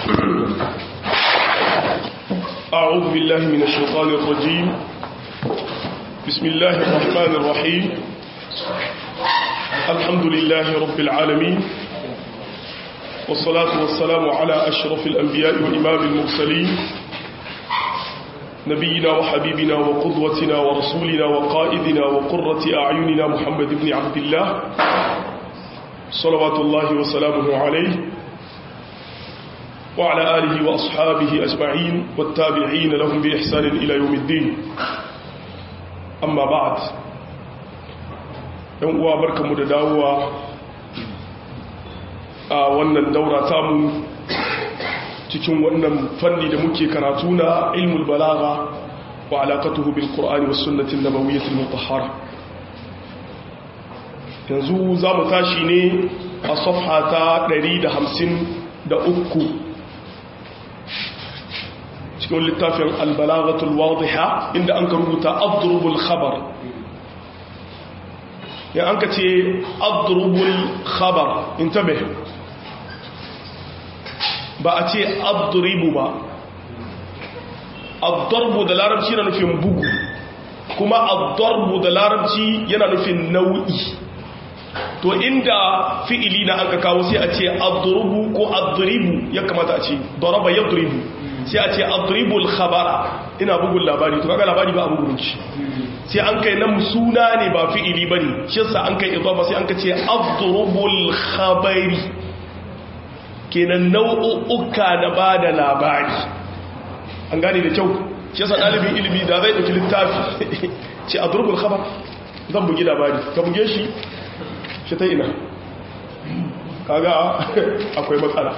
أعوذ بالله من الشيطان الرجيم بسم الله الرحمن الرحيم الحمد لله رب العالمين والصلاة والسلام على أشرف الأنبياء وإمام المرسلين نبينا وحبيبنا وقدوتنا ورسولنا وقائدنا وقرة أعيننا محمد بن عبد الله صلوات الله وسلامه عليه وعلى آله وأصحابه أجمعين والتابعين لهم بإحسان إلى يوم الدين أما بعد yan uwa barkamu da dawowa a wannan daura tamu cikin wannan fanni da muke karatu na ilmul balagha wa alaqatuhu bil qur'ani was sunnati nabawiyyah al mutahhara yanzu zamu tashi ne a safha ta 153 cikin littafin al balaghatul wadiha inda an rubuta adrubul khabar ya an ka ce adrubul khabar intabe ba a ce adribu ba addarbu da larabci yana nufin bugu kuma addarbu da larabci yana nufin nau'i to inda fi'ili na an ka kawo sai a ce adrubu ko adribu ya kamata a ce daraba yadribu sai a ce adribul khabara ina bugun labari to kaga labari ba a bugun shi sai an kai nan suna ne ba fi'ili bane shi yasa an kai idaba sai an ka ce adrubul khabari kenan nau'uka na bada labari an gane da kyau shi yasa dalibin ilimi da zai dauki littafi ce adrubul khabar zan bugi labari ka buge shi shi ta ina kaga akwai matsala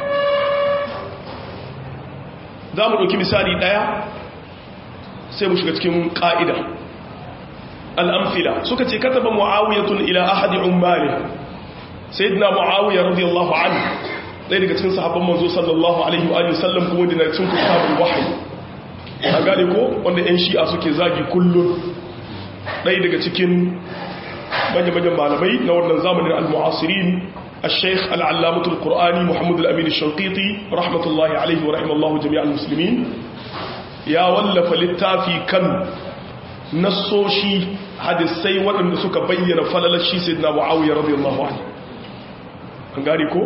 za mu ɗauki misali ɗaya sai mu shiga cikin ƙa'ida al'amfila suka ce kataba mu'awiyatun ila ahadi umbari sai dina mu'awiyar radiyallahu an ɗaya daga cikin sahabban manzo sallallahu alaihi wa sallam kuma da na cikin kusabin wahayi a gane ko wanda 'yan shi'a suke zagi kullum ɗaya daga cikin manya-manyan malamai na wannan zamanin al-mu'asirin الشيخ العلامة القرآني محمد الأمين الشنقيطي رحمة الله عليه ورحمة الله جميع المسلمين يا ولف للتافي كان نصوشي حدثي وأن سك بين فلل الشي سيدنا معاوية رضي الله عنه أنقاريكو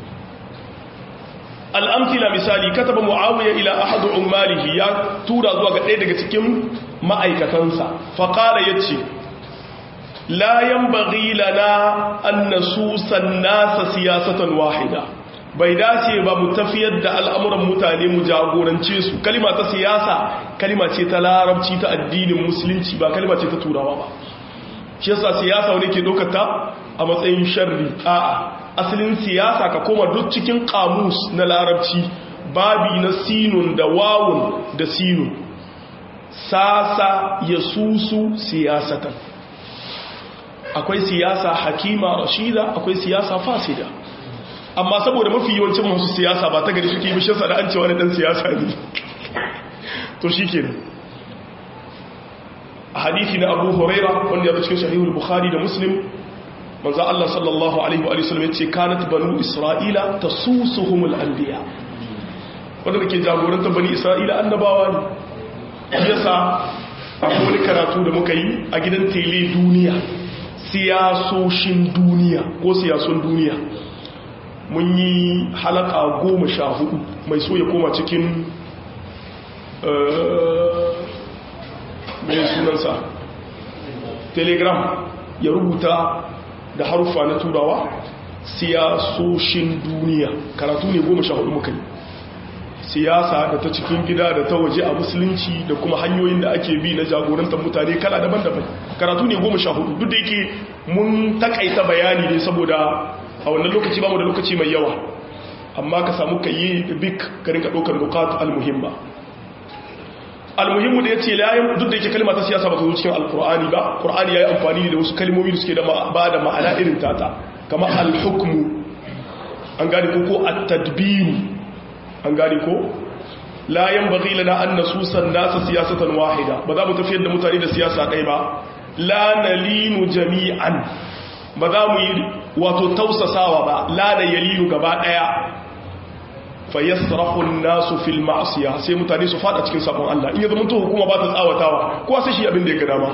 الأمثلة مثالي كتب معاوية إلى أحد عماله يا تورا زواج إيدك تكيم ما أيكتنسا فقال يتشي لا ينبغي لنا أن نسوس الناس سياسة واحدة bai dace ba mu tafiyar da al'amuran mutane mu jagorance su kalima ta siyasa kalima ce ta larabci ta addinin musulunci ba kalima ce ta turawa ba shi yasa siyasa wani ke dokata a matsayin sharri a'a asalin siyasa ka koma duk cikin kamus na larabci babi na sinun da wawun da sinun sasa ya susu siyasatan akwai siyasa hakima rashida akwai siyasa fasida amma saboda mafi yawancin masu siyasa ba ta gari suke yi bishinsa da an cewa na dan siyasa ne to shi ke a hadithi na abu huraira wanda ya cikin shahihul bukhari da muslim manzo Allah sallallahu alaihi wa sallam yace kanat banu isra'ila tasusuhumul anbiya wanda ke jagorantar bani isra'ila annabawa ne yasa akwai wani karatu da muka yi a gidan tele duniya siyasoshin duniya ko siyasun duniya mun yi halaka goma sha hudu mai so ya koma cikin mai sunansa telegram ya rubuta da harufa na turawa siyasoshin duniya karatu ne goma sha hudu muka yi siyasa da ta cikin gida da ta waje a musulunci da kuma hanyoyin da ake bi na jagorantar mutane kala daban-daban karatu ne goma sha hudu duk da yake mun takaita bayani ne saboda a wannan lokaci ba mu da lokaci mai yawa amma ka samu ka yi bik ka rinka ɗaukar bukatu almuhimma almuhimmu da ya ce layan duk da yake kalma ta siyasa ba ta zo cikin alkur'ani ba kur'ani ya yi amfani da wasu kalmomi da suke ba da ma'ana irin tata kama alhukmu an gane ko ko at-tadbiru an gane ko la yanbaghi lana an nasusan nasa siyasatan wahida ba za mu tafiyar da mutane da siyasa ɗaya ba la nalinu jami'an ba za mu yi wato tausasawa ba la na yalinu gaba ɗaya fayasrahu an-nasu fil ma'siyah sai mutane su fada cikin sabon Allah in ya zama to hukuma ba ta tsawatawa ko sai shi abin da ya ga dama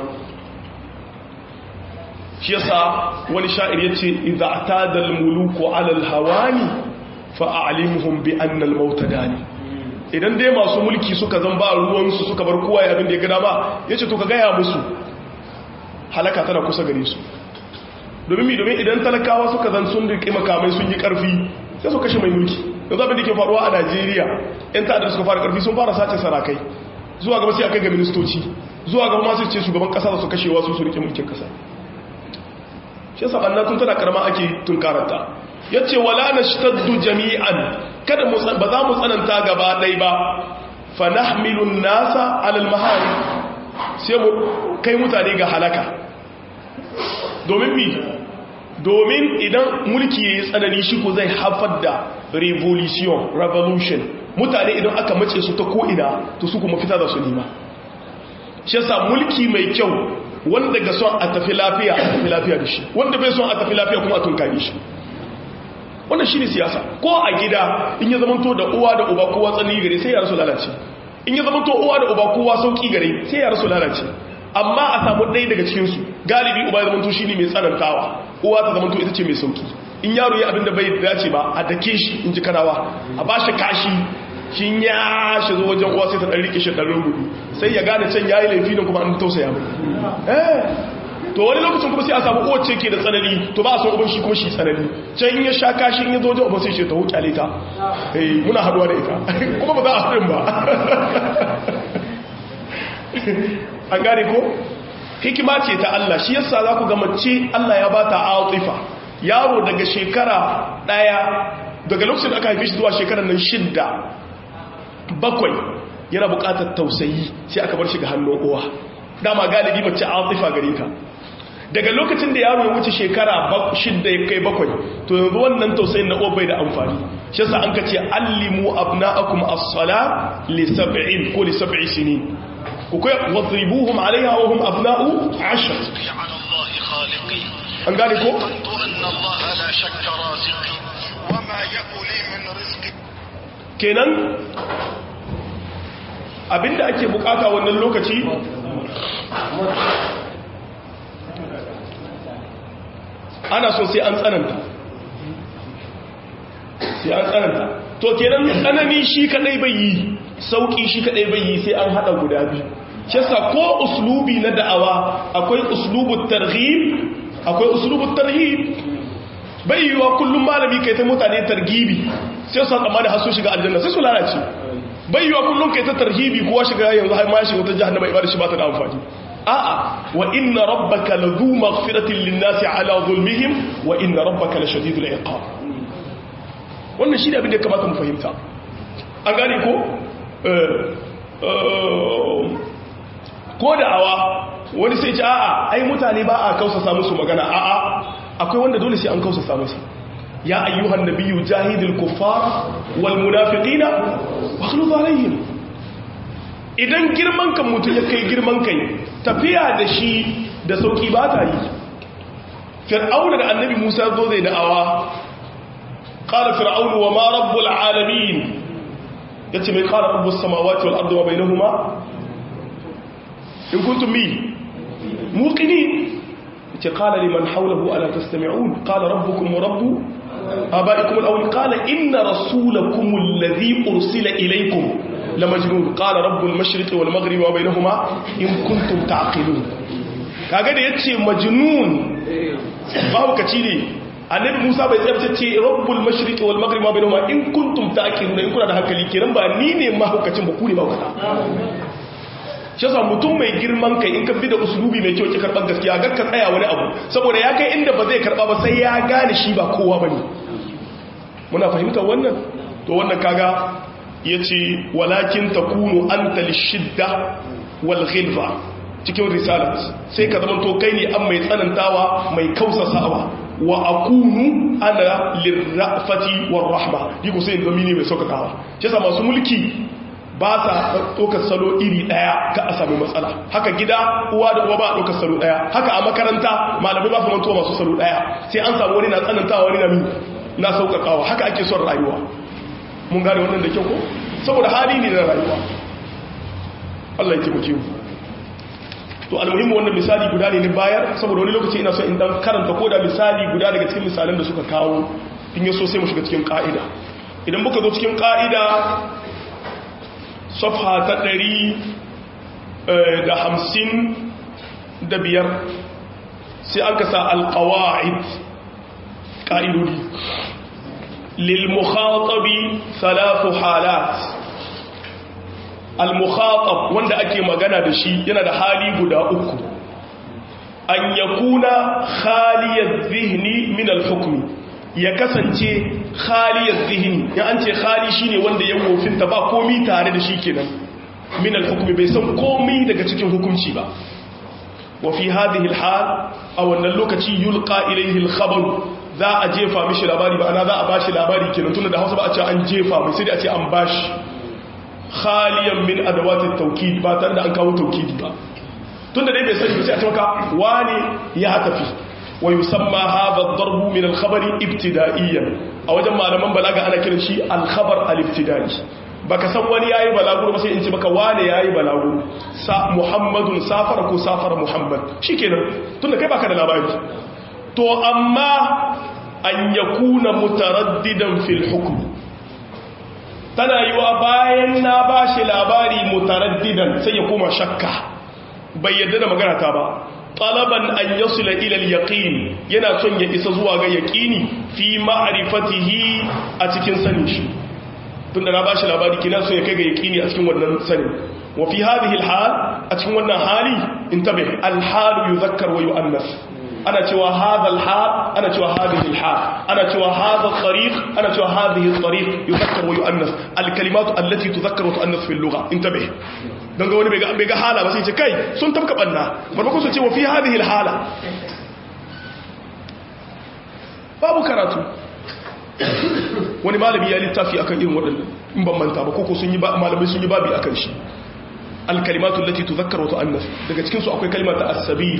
shi yasa wani sha'ir yace idza atada al-muluku 'ala al-hawani fa'alimuhum bi anna al-maut dani idan dai masu mulki suka zan ba ruwan su suka bar kowa ya abin da ya ga dama yace to ka ga ya musu halaka tana kusa gare su domin mi domin idan talakawa suka zan sun rike makamai sun yi karfi sai su kashe mai mulki yanzu abin da ke faruwa a Najeriya yan ta'addar suka fara karfi sun fara sace sarakai zuwa gaba sai a kai ga ministoci zuwa gaba masu ce shugaban kasa da su kashe wasu su rike mulkin kasa shi yasa banna tun tana karama ake tunkaranta yace wala nashtaddu jami'an kada mu ba za mu tsananta gaba dai ba fa nahmilu an-nasa 'ala al-mahari sai mu kai mutane ga halaka domin mi domin idan mulki yayi tsanani shi ko zai haifar da revolution revolution mutane idan aka mace su ta ko ina to su kuma fita da su nima shi yasa mulki mai kyau wanda ga son a tafi lafiya a tafi lafiya da shi wanda bai son a tafi lafiya kuma a tunkari shi wannan shi ne siyasa ko a gida in ya zamanto da uwa da uba kowa tsanani gare sai ya rasu lalace in ya zamanto uwa da uba kowa sauki gare sai ya rasu lalace amma a samu ɗaya daga cikinsu galibi uba ya zamanto shi ne mai tsanantawa uwa ta zamanto ita ce mai sauki in yaro ya abinda bai dace ba a dake shi in ji kanawa a ba shi kashi shi ya shi zo wajen uwa sai ta ɗan rike shi ɗan rubutu sai ya gane can ya yi laifi da kuma an tausaya mai eh to wani lokacin kuma sai a samu uwar ce ke da tsanani to ba a son uban shi kuma shi tsanani can in ya sha kashi in ya zo wajen uban sai ce ta hukyale ta eh muna haduwa da ita kuma ba za a haɗin ba an gane ko hikima ce ta Allah shi yasa za ku ga mace Allah ya ba ta atifa yaro daga shekara ɗaya daga lokacin da aka haife shi zuwa shekarar nan shidda bakwai yana bukatar tausayi sai aka bar shi ga hannun uwa dama galibi mace atifa gare ka daga lokacin da yaro ya wuce shekara shidda ya kai bakwai to yanzu wannan tausayin na uwa bai da amfani shi yasa an kace allimu abna'akum as-sala li sab'in ko li sab'i sinin ku kai wadribuhum 'alayha wa hum abna'u 'ashr an gane ko kenan abinda ake bukata wannan lokaci ana so sai an tsananta sai an tsananta to kenan tsanani shi kadai bai yi sauki shi kadai bai yi sai an hada guda biyu shi yasa ko uslubi na da'awa akwai uslubut targhib akwai uslubut tarhib bai yiwa kullum malami kai ta mutane targibi sai su tsammani har su shiga aljanna sai su lalace bai yiwa kullum kai ta tarhibi kuwa shiga yanzu har ma shi wata jahannama ibada shi ba ta da amfani a'a wa inna rabbaka ladhu maghfiratin lin-nasi ala zulmihim wa inna rabbaka lashadidul iqab wannan shi ne abin da ya kamata mu fahimta an gane ko ko da awa wani sai ce a'a ai mutane ba a kausasa musu magana a'a akwai wanda dole sai an kausasa musu ya ayyuhan nabiyyu jahidil kuffar wal munafiqina waghluz alaihim idan girman kan mutum ya kai girman kai tafiya da shi da sauki ba ta yi fir'auna da annabi musa zo zai da'awa qala fir'aunu wa ma rabbul alamin yace mai qala rabbus samawati wal ardi wa bainahuma in kuntum mi muqinin yace qala liman hawlahu ala tastami'un qala rabbukum wa rabbu abaikum al-awwal qala inna rasulakum alladhi ursila ilaykum lamajnun qala rabbul mashriqi wal maghribi wa bainahuma in kuntum taqilun kaga da yace majnun mahaukaci ne annabi Musa bai tsabtace ce rabbul mashriqi wal maghribi wa bainahuma in kuntum taqilun in kuna da hankali kiran ba ni ne mahaukacin ba ku ne mahaukata shi yasa mutum mai girman kai in ka bi da usulubi mai kyau ki karban gaskiya gar ka tsaya wani abu saboda ya kai inda ba zai karba ba sai ya gane shi ba kowa bane muna fahimtar wannan to wannan kaga yace walakin takunu anta lishidda wal ghilza cikin risalat sai ka zama to kai ne an mai tsanantawa mai kausasawa wa akunu ana lirrafati war rahma diko sai zama ne mai saukakawa shi yasa masu mulki ba sa ɗaukar salo iri ɗaya ka a sami matsala haka gida uwa da uwa ba a ɗaukar salo ɗaya haka a makaranta malamai ba su mantuwa masu salo ɗaya sai an samu wani na tsanantawa wani na na sauƙaƙawa haka ake son rayuwa mun gane wannan da kyau ko saboda hali ne na rayuwa Allah ya taimake mu to almuhimmu wannan misali guda ne ni bayar saboda wani lokaci ina so in dan karanta ko da misali guda daga cikin misalan da suka kawo in yaso sai mu shiga cikin ka'ida idan muka zo cikin ka'ida safha ta ɗari da hamsin da biyar sai an kasa alƙawa'id ƙa'idodi lilmukhatabi salatu halat almukhatab wanda ake magana da shi yana da hali guda uku an yakuna khaliyar zihni min alhukmi ya kasance khaliyar zihni ya an ce khali shine wanda ya wofinta ba komi tare da shi kenan min alhukmi bai san komi daga cikin hukunci ba wa fi hadhihi alhal a wannan lokaci yulqa ilayhi alkhabar za a jefa mishi labari ba ana za a bashi labari kenan tunda da Hausa ba a ce an jefa mai sai da a ce an bashi khaliyan min adawatit tawkid ba tare da an kawo tawkidi ba tunda dai bai sani sai a ce maka wani ya tafi wa yusamma hadha ad-darb min al-khabar ibtida'iyan a wajen malaman balaga ana kiran shi al-khabar al-ibtida'i baka san wani yayi balaguro ba sai in ce maka wani yayi balaguro sa muhammadun safara ko safara muhammad shikenan tunda kai baka da labari to amma an yakuna mutaraddidan fil hukm tana yiwa bayan na bashi labari mutaraddidan sai ya koma shakka bai yadda da magana ta ba talaban an yasila ila al-yaqin yana son ya isa zuwa ga yaqini fi ma'rifatihi a cikin sanin shi tunda na bashi labari kina so ya kai ga yaqini a cikin wannan sanin wa fi hadhihi al-hal a cikin wannan hali intabi al-hal yuzakkar wa yu'annas ana cewa hadha al-hal ana cewa hadhihi al-hal ana cewa hadha at-tariq ana cewa hadhihi at-tariq yuzakkar wa yu'annas al-kalimatu allati tuzakkar wa tu'annas fi al-lugha intabi don ga wani bai ga hala ba sai ce kai sun tafka banna marmakon su ce wa fi hadhihi hala babu karatu wani malami ya littafi akan irin waɗannan in ban manta ba koko sun yi malamai sun yi babi akan shi alkalimatu allati tuzakkar wa tu'annas daga cikin su akwai kalmar ta as-sabil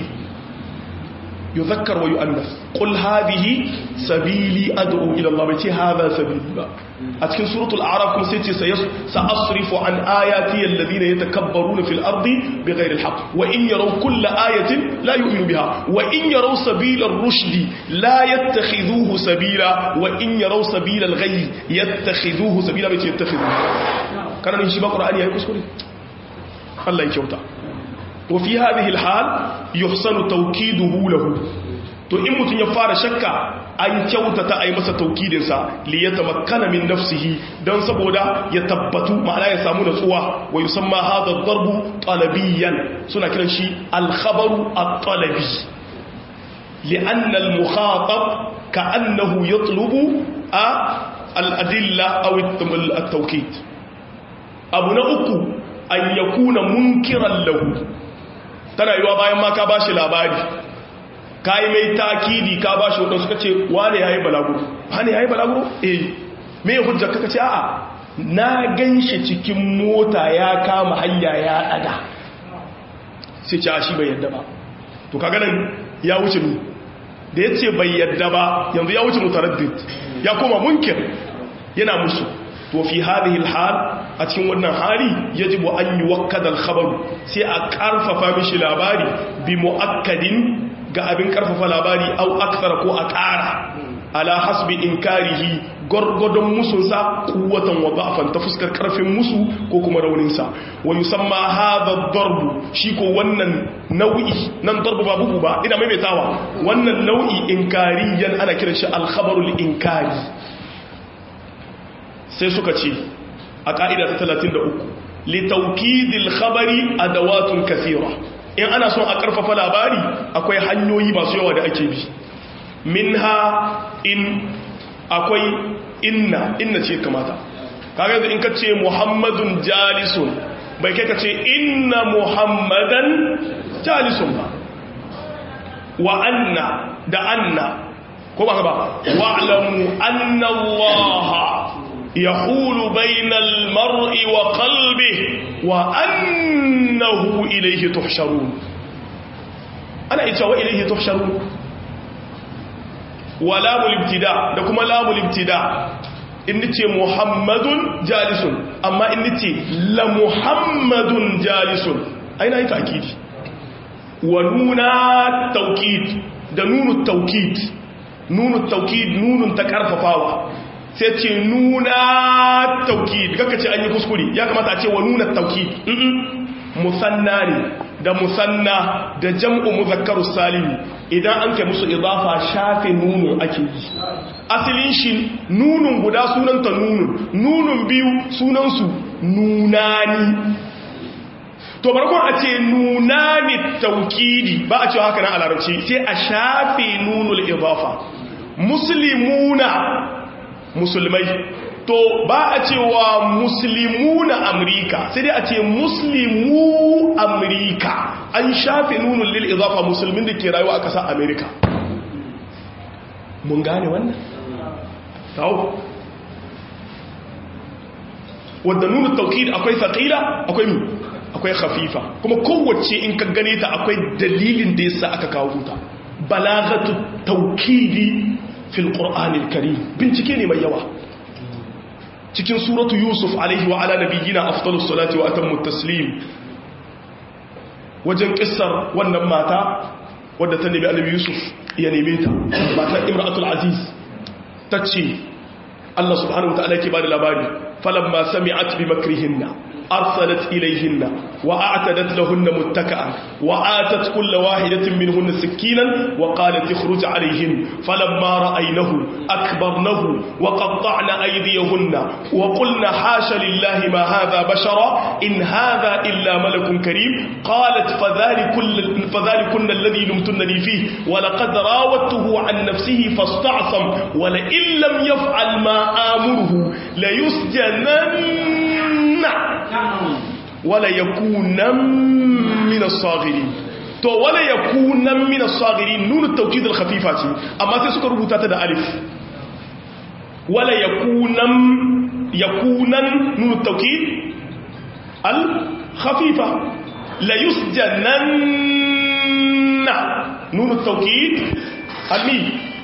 yuzakkar wa yu'annas qul hadhihi sabili ad'u ila Allah bai ce hadha sabili ba a cikin suratul a'raf kuma sai ce sa'asrifu an ayati alladhina yatakabbaruna fil ardi bighayri alhaq wa in yaraw kulla ayatin la yu'minu biha wa in yaraw sabila ar-rushd la yattakhidhuhu sabila wa in yaraw sabila al-ghayy yattakhidhuhu sabila bai ce yattakhidhuhu kana shi ba qur'ani yayi kuskure Allah ya kyauta wa fi hadhihi al-hal yuhsanu tawkiduhu lahu to in mutun ya fara shakka an kyautata a yi masa taukidinsa li ya tamakkana min nafsihi don saboda ya tabbatu ma'ana ya samu natsuwa wa yi samma haɗa darbu talabiyan suna kiran shi alkhabaru a talabi li'annal muhatab ka annahu ya tulubu a al'adilla a taukid abu na uku an ya kuna munkiran lahu tana yiwa bayan ma ka ba shi labari ka yi mai takidi ka ba shi waɗansu suka ce wane ya yi balaguro wane ya yi balaguro eh mai hujjar kaka ce a'a na gan shi cikin mota ya kama hanya ya ɗaga sai ce a shi bai yadda ba to ka ganin ya wuce mu da ya ce bai yadda ba yanzu ya wuce mutaraddid ya koma munkir yana musu to fi hadhihi alhal a cikin wannan hali yajibu an yuwakkada alkhabar sai a karfafa mishi labari bi muakkadin ga abin karfafa labari au aksara ko a ƙara ala hasbi inkarihi gwargwadon musunsa kuwatan wa ba'afan ta fuskar karfin musu ko kuma rauninsa wa yusamma hadha darbu shi ko wannan nau'i nan darbu ba bugu ba ina maimaitawa wannan nau'i inkariyan ana kiran shi al-khabarul inkari sai suka ce a ka'ida ta 33 li tawkidil khabari adawatun kathira in ana son a karfafa labari akwai hanyoyi masu yawa da ake bi minha in akwai inna inna ce kamata kaga yanzu in ka ce muhammadun jalisun bai kai ka ce inna muhammadan jalisun ba wa anna da anna ko ba ka ba wa'lamu anna allaha yahulu bainal mar'i wa qalbihi wa annahu ilayhi tuhsharun ana ita wa ilayhi tuhsharun wa lamul ibtida da kuma lamul ibtida in nace muhammadun jalisun amma in nace la muhammadun jalisun aina yi ta'kidi wa nuna tawkid da nunu tawkid nunu tawkid nunun ta karfafawa sai ce nuna tawkid kaka ce an yi kuskure ya kamata a ce wa nuna tawkid musanna ne da musanna da jam'u muzakkaru salimu idan an kai musu idafa shafe nunu ake yi asalin shi nunun guda sunanta nunun nunun biyu sunansu nunani to barkon a ce nunani taukidi ba a cewa haka nan a larabci sai a shafe nunul idafa muslimuna musulmai to ba a cewa muslimu na amurka sai dai a ce muslimu amurka an shafe nunin lil izafa musulmin da ke rayuwa a ƙasar amerika mun gane wannan? tawo wadda nunin taukid akwai saƙila akwai mu akwai hafifa kuma kowace in ka gane ta akwai dalilin da yasa aka kawo ta balagatu taukidi fil ƙur'anil kari bincike ne mai yawa cikin suratu yusuf alaihi wa ala nabiyyina afdalus salati wa atammu taslim wajen kissar wannan mata wadda ta nemi annabi yusuf ya neme ta matar imratul aziz tace Allah subhanahu wa ta'ala ke bada labari falamma sami'at bi makrihinna أرسلت إليهن وأعتدت لهن متكئا وآتت كل واحدة منهن سكينا وقالت اخرج عليهن فلما رأينه أكبرنه وقطعن أيديهن وقلن حاش لله ما هذا بشرا إن هذا إلا ملك كريم قالت فذلكن, فذلكن الذي لمتنني فيه ولقد راودته عن نفسه فاستعصم ولئن لم يفعل ما آمره ليسجنن wala yakunan min as-saghirin to wala yakunan min as-saghirin nun at-tawkid al-khafifa ce amma sai suka rubuta ta da alif wala yakunan yakunan nun at-tawkid al-khafifa la yusjananna nun at-tawkid al-mi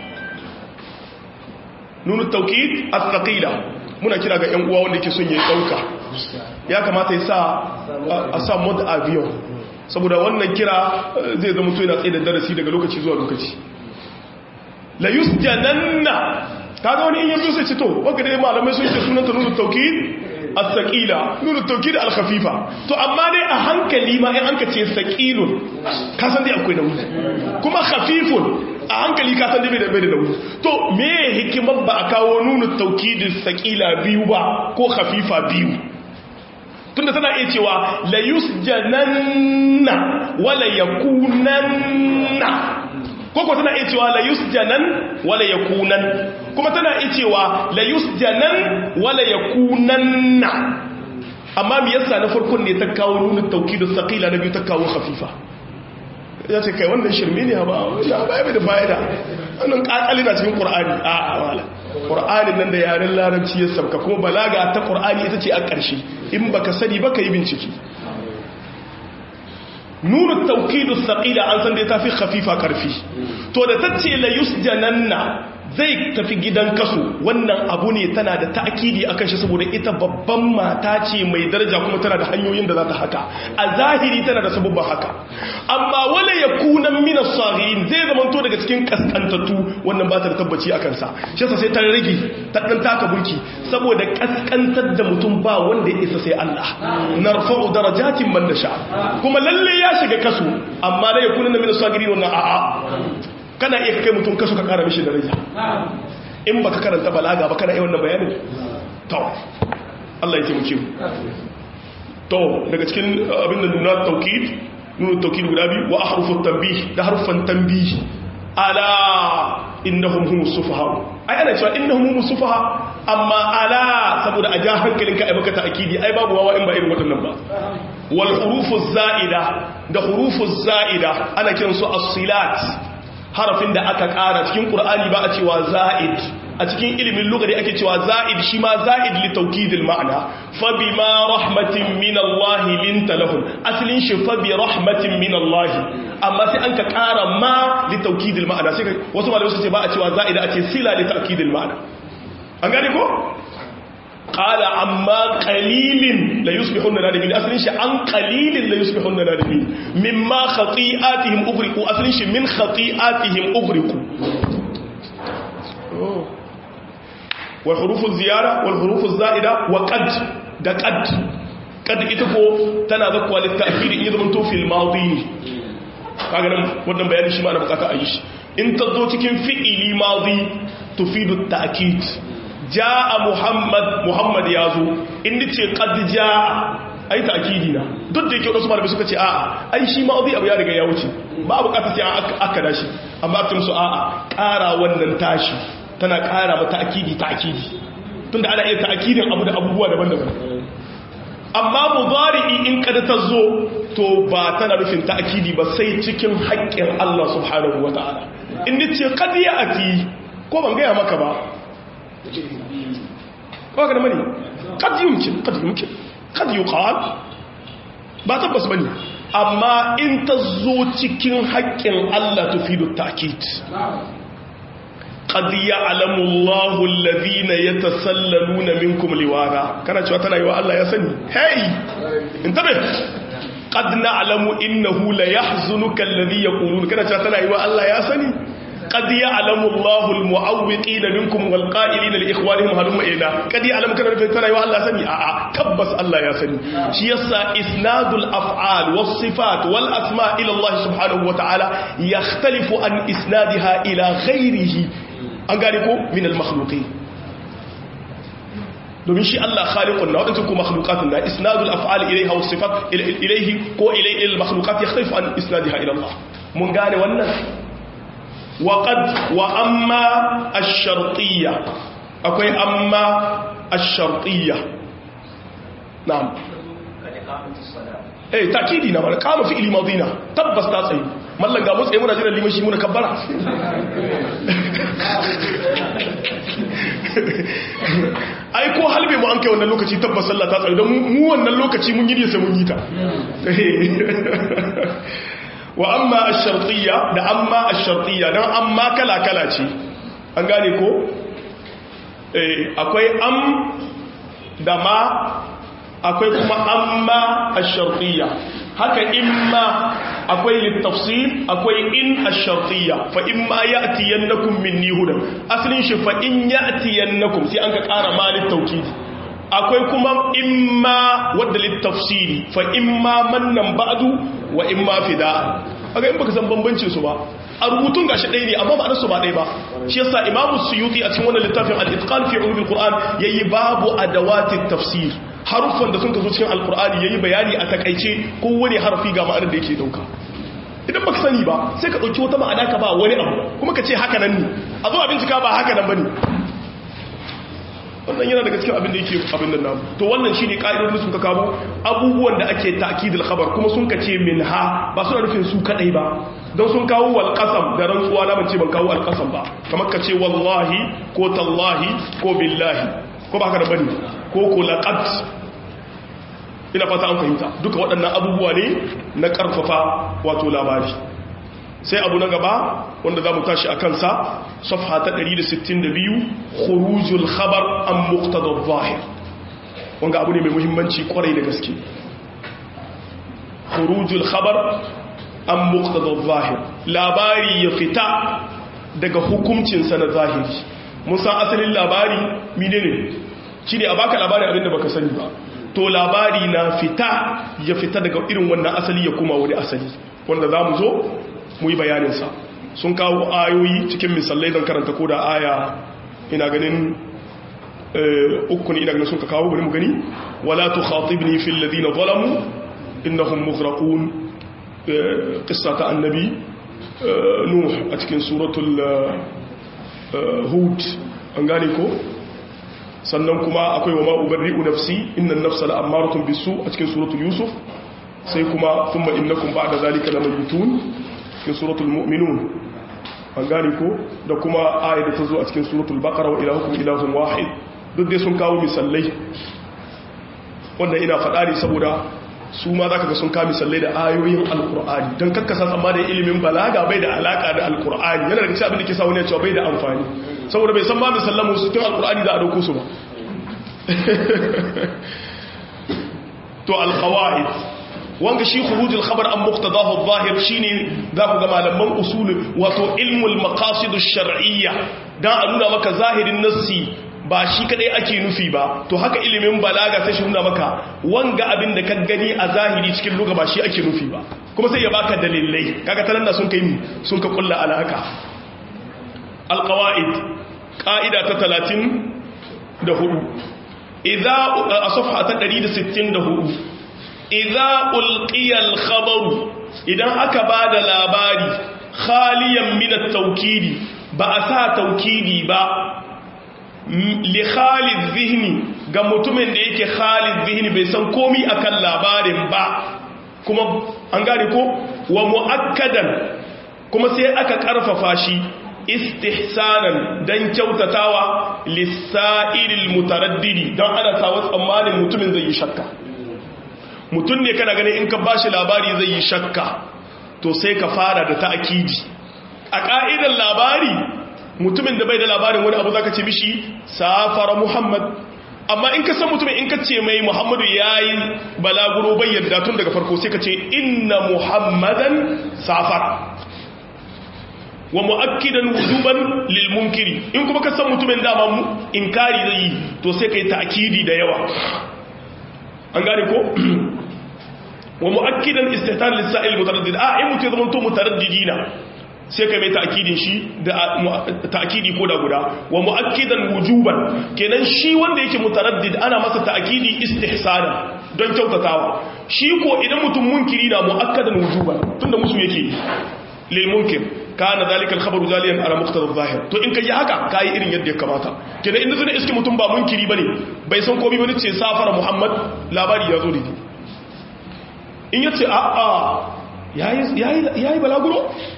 nun at-tawkid al-thaqila muna kira ga yan uwa wanda ke son ya dauka ya kamata ya sa a sa mod avion saboda wannan kira zai zama to yana tsaye da darasi daga lokaci zuwa lokaci la yusjananna kaga wani in yanzu sai ce to wanda dai malamai sun ce sunan ta nunu tawkid as-saqila nunu tawkid al-khafifa to amma dai a hankali ma in anka ce saqilun ka san dai akwai nauyi kuma khafifun a hankali ka san dai bai da bai da nauyi to me hikimar ba a kawo nunu tawkid as-saqila biyu ba ko khafifa biyu tunda tana iya cewa la yusjananna wala yakunanna koko tana iya cewa la yusjanan wala yakunan kuma tana iya cewa la yusjanan wala yakunanna amma me yasa na farkon ne ta kawo nunin taukidu saqila na biyu ta kawo khafifa ya ce kai wannan shirme ne ba wannan ba ya da fa'ida wannan kakali na cikin qur'ani a a wala qur'anin nan da yaren larabci ya sabka kuma balaga ta qur'ani ita ce a ƙarshe in baka sani ba yi bincike nunu taukidu saqila an san dai tafi khafifa karfi to da tace la yusjananna zai tafi gidan kaso wannan abu ne tana da ta'kidi akan shi saboda ita babban mata ce mai daraja kuma tana da hanyoyin da za ta haka a zahiri tana da sabubban haka amma wala yakuna min as-saghirin zai zama to daga cikin kaskantattu wannan ba ta da tabbaci akan sa shi yasa sai ta rage ta dan taka burki saboda kaskantar da mutum ba wanda ya isa sai Allah narfa'u darajatin man nasha kuma lalle ya shiga kaso amma la yakuna min as-saghirin wannan a'a kana iya kai mutum kaso ka kara mishi daraja in baka karanta balaga ba kana iya wannan bayanin to Allah ya taimake mu to daga cikin abin da nuna taukid nuna taukid guda biyu wa ahrufut tanbih da harfan tanbih ala innahum humus sufaha ai ana cewa innahum humus sufaha amma ala saboda a ja hankalinka ai baka ta'kidi ai babu wawa in ba irin wadannan ba wal hurufuz za'ida da hurufuz za'ida ana kiransu as-silat harafin da aka ƙara cikin ƙur'ani ba a cewa za'id a cikin ilimin lugari ake cewa za'id shi ma za'id li tawkidil ma'ana fa bima rahmatin min Allah linta lahum aslin shi fa bi rahmatin min Allah amma sai an ka ƙara ma li tawkidil ma'ana sai wasu malamai su ce ba a cewa za'ida a ce sila li ta'kidil ma'ana an gane ko qala amma qalilin la yusbihun nadimin asalin shi an qalilin la yusbihun nadimin mimma khati'atihim ughriqu asalin shi min khati'atihim ughriqu wal hurufu ziyara wal hurufu zaida wa qad da qad qad ita ko tana zakwa litta'kid in zaman to fil madi kaga nan wannan bayani shi ma na bukata a yi shi in ta zo cikin fi'ili madi tufidu ta'kid jaa muhammad muhammad yazo in nace qad jaa ai ta'kidi na duk da yake wasu malamai suka ce a'a ai shi madi abu ya riga ya wuce ba bukata sai an aka dashi amma aka musu a'a ƙara wannan tashi tana ƙara mata akidi ta'kidi tunda ana iya ta'kidin abu da abubuwa daban-daban amma mudari'i in kada ta zo to ba tana nufin ta'kidi ba sai cikin haƙƙin Allah subhanahu wata'ala in nace qad ya'ti ko ban gaya maka ba ko ga mani qad yumkin qad yumkin qad yuqal ba tabbas bane amma in ta zo cikin haƙƙin Allah tufidu ta'kid qad ya'lamu Allahu alladhina yatasallaluna minkum liwara kana cewa tana yi wa Allah ya sani hey intabe qad na'lamu innahu la yahzunuka alladhi yaqulun kana cewa tana yi wa Allah ya sani qad ya'lamu Allahu almu'awwiqina minkum walqa'ilina liikhwanihim halumma ila qad ya'lamu kana tana yi wa Allah ya sani a'a tabbas Allah ya sani shi yasa isnadul af'al was sifat wal asma' ila Allah subhanahu wa ta'ala yakhtalifu an isnadiha ila ghayrihi an gane ko min al-makhluqi domin shi Allah khaliqun na wadansu ko makhluqatun na isnadul af'al ilayha was sifat ilayhi ko ilayhi al-makhluqat yakhtalifu an isnadiha ila Allah mun gane wannan wa qad wa amma ash-shartiyya akwai amma ash-shartiyya na'am eh takidi na wala kama fi'li madina tabbas ta tsayi mallan ga mutsayi muna jiran limashi muna kabbara ai ko halbe mu an kai wannan lokaci tabbas sallah ta tsayi don mu wannan lokaci mun yi sai mun yi ta wa amma ash-shartiyya da amma ash-shartiyya dan amma kala kala ce an gane ko eh akwai am da ma akwai kuma amma ash-shartiyya haka imma akwai littafsir akwai in ash-shartiyya fa imma ya'tiyannakum minni hudan aslin shi fa in ya'tiyannakum sai an ka ƙara ma littawkid akwai kuma imma wadda littafsiri fa imma mannan ba'du wa imma fida aga in baka san bambancin su ba a rubutun gashi ɗaya ne amma ma'anar su ba ɗaya ba shi yasa imamu suyuti a cikin wannan littafin al-itqan fi ulumil qur'an yayi babu adawati tafsir haruffan da sun kazo cikin alqur'ani yayi bayani a takaice kowane harfi ga ma'anar da yake dauka idan baka sani ba sai ka dauki wata ma'ana ka ba wani abu kuma ka ce haka nan ne a zo a bincika ba haka nan bane wannan yana daga cikin abin da yake abin nan namu to wannan shine ka'idodin sun ka kawo abubuwan da ake ta'kidul khabar kuma sun ka ce minha ba suna nufin su kadai ba don sun kawo wal qasam da rantsuwa na bace ban kawo al qasam ba kamar ka ce wallahi ko tallahi ko billahi ko ba haka da bane ko ko laqad ina fata an fahimta duka waɗannan abubuwa ne na karfafa wato labari sai abu na gaba wanda za mu tashi a kansa safha ta 162 khurujul khabar an muqtadar zahir wanga abu ne mai muhimmanci kwarai da gaske khurujul khabar an muqtadar zahir labari ya fita daga hukuncinsa na zahiri mun san asalin labari menene shine a baka labari abinda baka sani ba to labari na fita ya fita daga irin wannan asali ya kuma wani asali wanda za mu zo mu yi bayaninsa sun kawo ayoyi cikin misalai don karanta ko da aya ina ganin uku ne ina ganin sun ka kawo bari mu gani wala tu khatibni fil ladina zalamu innahum mughraqun qissa ta annabi nuh a cikin suratul hud an gane ko sannan kuma akwai wa ma ubarri'u nafsi innan nafsa la'ammaratun bisu a cikin suratul yusuf sai kuma thumma innakum ba'da zalika lamaytun cikin suratul mu'minun an gane ko da kuma ayat da ta zo a cikin suratul baqara wa ilahukum ilahun wahid duk dai sun kawo misallai wannan ina faɗa ne saboda su ma zaka ga sun kawo misallai da ayoyin alqur'ani dan kakkasa tsamma da ilimin balaga bai da alaka da alqur'ani yana daga cikin abin da ke sa wani ya cewa bai da amfani saboda bai san ma misallan musu cikin alqur'ani za a dauko su ba to alqawaid wanga shi khurujul khabar an muqtadahu adh-dhahir shine za ku ga malaman usul wato ilmul maqasid ash-shar'iyya dan a nuna maka zahirin nassi ba shi kadai ake nufi ba to haka ilimin balaga sai shi nuna maka wanga abin da ka gani a zahiri cikin lugha ba shi ake nufi ba kuma sai ya baka dalilai kaga tanan da sun kai sun ka kulla alaka alqawaid qa'ida ta 30 da hudu idza a safha ta 164 idza ulqiya al-khabaru idan aka bada labari khaliyan min at-tawkidi ba a sa tawkidi ba li khalid zihni ga mutumin da yake khalid zihni bai san komi akan labarin ba kuma an gane ko wa muakkadan kuma sai aka karfafa shi istihsanan dan kyautatawa lisa'ilil mutaraddidi dan ana sawa tsammanin mutumin zai yi shakka mutum ne kana ganin in ka bashi labari zai yi shakka to sai ka fara da ta'akidi a ka'idar labari mutumin da bai da labarin wani abu zaka ce mishi safara muhammad amma in ka san mutumin in ka ce mai muhammadu yayi balaguro bai yadda tun daga farko sai ka ce inna muhammadan safara wa mu'akkidan wujuban lil munkiri in kuma ka san mutumin dama mu inkari zai yi to sai kai ta'kidi da yawa an gane ko wa mu'akkidan istihtan lis sa'il mutaraddid a in mutum zaman to mutaraddidina sai kai mai ta'kidin shi da ta'kidi ko da guda wa mu'akkidan wujuban kenan shi wanda yake mutaraddid ana masa ta'kidi istihsana don kyautatawa shi ko idan mutum munkiri na mu'akkadan wujuban tunda musu yake lil munkir kana zalika al-khabaru zaliyan ala muqtada adh-dhahir to in kai haka kai irin yadda ya kamata kenan inda zai iske mutum ba munkiri bane bai san komai bane ce safara muhammad labari ya zo da ni in yace a a yayi yayi yayi balaguro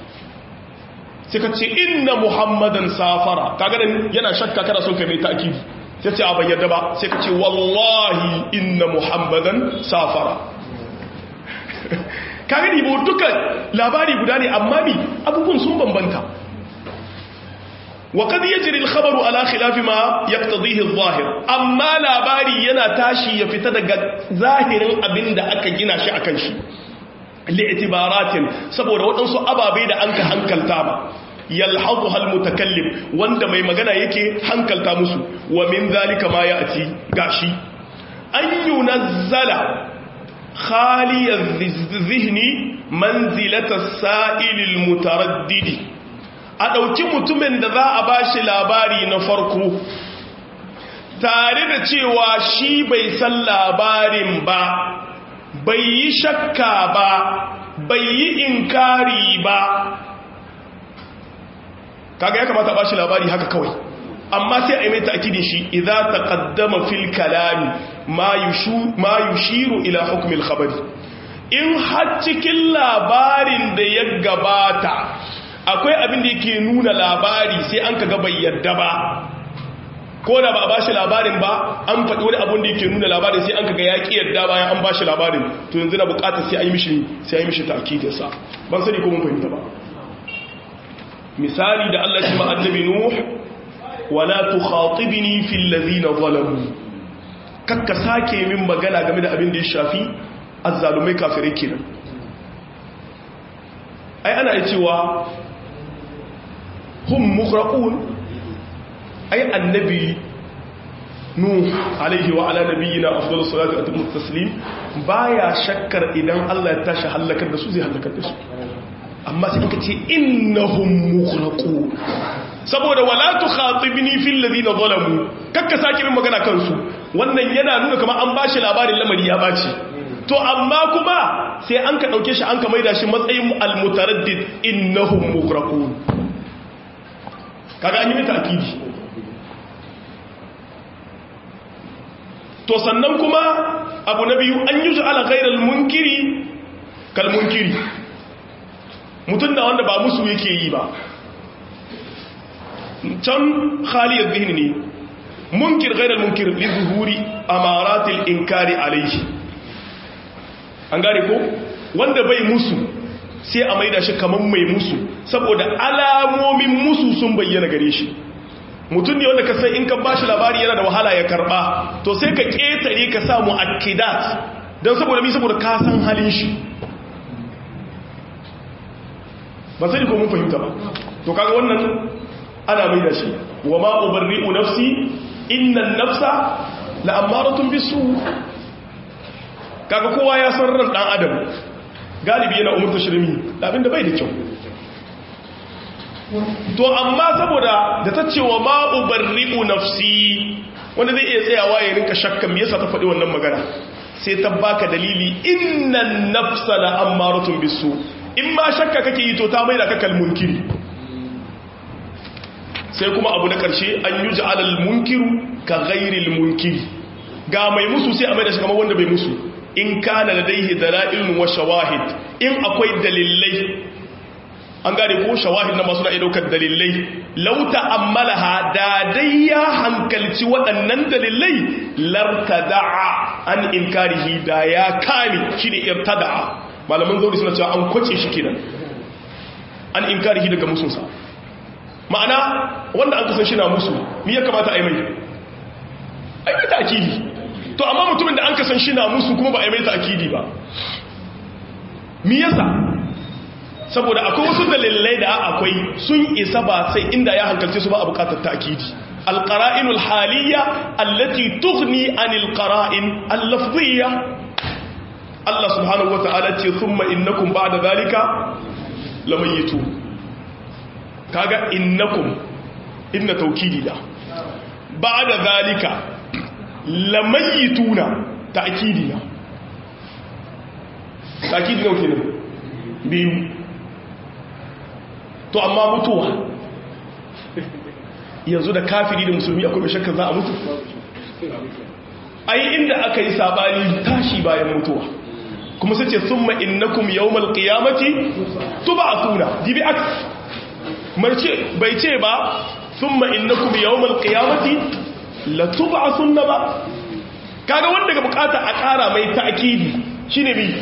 sai ka ce inna muhammadan safara kaga dan yana shakka kana son kai mai ta'kidi sai ce a bayyana ba sai ka ce wallahi inna muhammadan safara kaga ni bo dukan labari guda ne amma mi abubuwan sun bambanta wa kad yajri al-khabaru ala khilafi ma yaqtadihi adh-dhahir amma labari yana tashi ya fita daga zahirin abinda aka gina shi akan shi li'tibaratin saboda waɗansu ababe da anka hankalta ba yalhazuha al-mutakallim wanda mai magana yake hankalta musu wa min zalika ma ya'ti gashi an yunazzala خالي الذهن منزلة السائل المتردد a ɗauki mutumin da za a ba shi labari na farko tare da cewa shi bai san labarin ba bai yi shakka ba bai yi inkari ba kaga ya kamata a ba shi labari haka kawai amma sai a yi mai ta'akidin shi idza taqaddama fil kalami ma yushiru ila hukmil khabari in har cikin labarin da ya gabata akwai abin da yake nuna labari sai an kaga bai yadda ba ko da ba a bashi labarin ba an faɗi wani abin da yake nuna labarin sai an kaga ya ƙi yadda bayan an bashi labarin to yanzu na buƙatar sai a yi mishi sai a yi mishi ta'kidinsa ban sani ko mun fahimta ba misali da Allah shi ma annabi nuh wala tukhatibni fil ladina zalamu kakka sake min magana game da abin da ya shafi azzalumai kafirai kenan ai ana cewa hum mukhraqun ai annabi nuh alaihi wa ala nabiyina afdalus salatu wa atammu taslim baya shakkar idan Allah ya tashi halakar da su zai halakar da su amma sai ka ce innahum mukhraqun saboda wala tukhatibni fil ladina zalamu kakka sake min magana kansu wannan yana nuna kamar an bashi labarin lamari ya baci to amma kuma sai an ka dauke shi an ka maida shi matsayin almutaraddid innahum mukhraqun kaga an yi mata akidi to sannan kuma abu na biyu an yi ala ghairal munkiri kal munkiri mutum da wanda ba musu yake yi ba can khaliyar zihni ne munkir ghairal munkir li zuhuri amaratil inkari alaihi an gane ko wanda bai musu sai a maida shi kaman mai musu saboda alamomin musu sun bayyana gare shi mutum ne wanda ka san in ka bashi labari yana da wahala ya karba to sai ka ketare ka samu akidat don saboda mi saboda ka san halin shi ba sai ko mun fahimta ba to kaga wannan ana mai da shi wa ma ubarri'u nafsi inna an-nafsa la'ammaratun bisu kaga kowa ya san ran dan adam galibi yana umurta shirmi abinda bai da kyau to amma saboda da ta ce wa ma ubarri'u nafsi wanda zai iya tsayawa ya rinka shakkan me yasa ta faɗi wannan magana sai ta baka dalili innan nafsa la'ammaratun bisu in ma shakka kake yi to ta mai da kakal munkiri sai kuma abu na ƙarshe an yi ja'alal munkiru ka ghairil munkiri ga mai musu sai a mai da shi kamar wanda bai musu in kana ladaihi dalailun wa shawahid in akwai dalilai an gane ko shawahid na masu na daukar dalilai law ta'ammalaha da dai ya hankalci waɗannan dalilai lartada'a an inkarihi da ya kame shine irtada'a malaman zauri suna cewa an kwace shi kenan an inkarihi daga musunsa ma'ana wanda an kasan shi na musu mi ya kamata a yi mai a yi mai ta'akidi to amma mutumin da an kasan shi na musu kuma ba a yi mai ta'akidi ba mi yasa saboda akwai wasu dalilai da akwai sun isa ba sai inda ya hankalce su ba a bukatar ta'akidi alqara'inul haliyya allati tughni anil qara'in al-lafziyya Allah subhanahu wata'ala ce thumma innakum ba'da zalika lamayitun kaga innakum inna taukidi da ba da zalika lamayituna ta'kidi na ta'kidi na kenan biyu to amma mutuwa yanzu da kafiri da musulmi akwai mai shakka za a mutu ai inda aka yi sabani tashi bayan mutuwa kuma sai ce summa innakum yawmal qiyamati tub'athuna dibi aks marce bai ce ba thumma innakum yawmal qiyamati la tub'athunna ba kaga wanda ga bukata a kara mai ta'kidi shine bi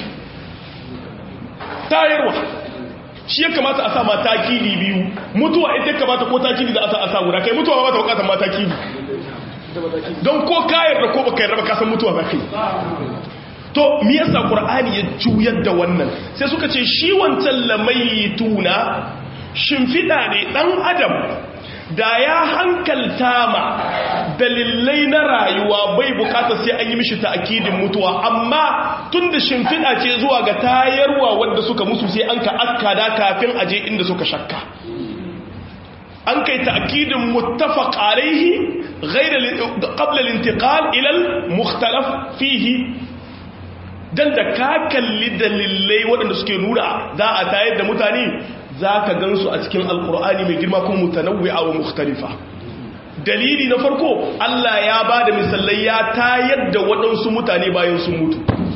tayarwa shi ya kamata a sa ma ta'kidi biyu mutuwa ita kamata ko ta'kidi da a sa a sa guda kai mutuwa ba ta bukatar ma ta'kidi don ko kayar da ko baka yarda ba ka san mutuwa ba kai to me yasa qur'ani ya juyar da wannan sai suka ce shi wancan lamayituna shimfiɗa ne ɗan adam da ya hankalta ma dalilai na rayuwa bai bukata sai an yi mishi ta'akidin mutuwa amma tun da shimfiɗa ce zuwa ga tayarwa wadda suka musu sai an ka akkada kafin aje inda suka shakka an kai ta'akidin muttafaq alaihi ghayra qabla al-intiqal ila al-mukhtalaf fihi dan da ka kalli dalilai waɗanda suke nuna za a tayar da mutane za ka gansu a cikin alkur'ani mai girma kuma mutanawwi'a wa mukhtalifa dalili na farko Allah ya ba da misalai ya tayar da waɗansu mutane bayan sun mutu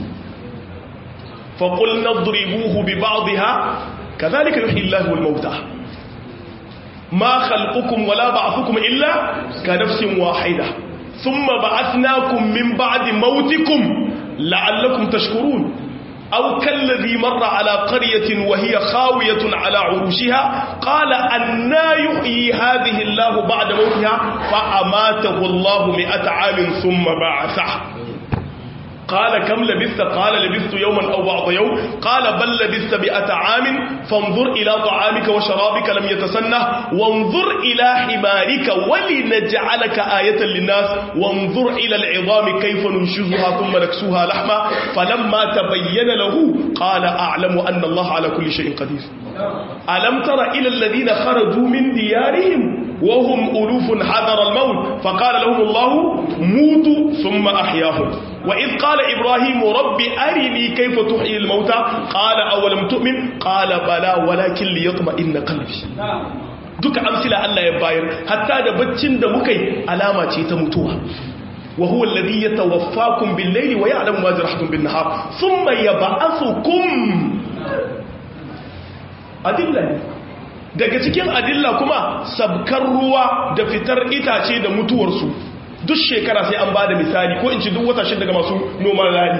faƙul na duribuhu bi ba'dha kadhalika yuhyi Allahu al-mauta ma khalqukum wala ba'thukum illa ka nafsin wahida thumma ba'athnakum min ba'di mautikum la'allakum tashkurun أو كالذي مر على قرية وهي خاوية على عروشها قال أنا يحيي هذه الله بعد موتها فأماته الله مئة عام ثم بعثه قال كم لبثت قال لبثت يوما أو بعض يوم قال بل لبثت مئة عام فانظر إلى طعامك وشرابك لم يتسنه وانظر إلى حمارك ولنجعلك آية للناس وانظر إلى العظام كيف ننشزها ثم نكسوها لحما فلما تبين له قال أعلم أن الله على كل شيء قدير ألم تر إلى الذين خرجوا من ديارهم وهم ألوف حذر الموت فقال لهم الله موتوا ثم أحياهم وإذ قال إبراهيم رب أرني كيف تحيي الموتى قال أولم تؤمن قال بلى ولكن ليطمئن قلبي duka amsila Allah ya bayar hatta da baccin da muka yi alama ce ta mutuwa wa huwa alladhi yatawaffakum bil-layli wa ya'lamu ma jarahtum bin-nahar thumma yab'athukum adilla daga cikin adilla kuma sabkar ruwa da fitar itace da mutuwarsu duk shekara sai an ba da misali ko in ci duk wata shida daga masu noman rani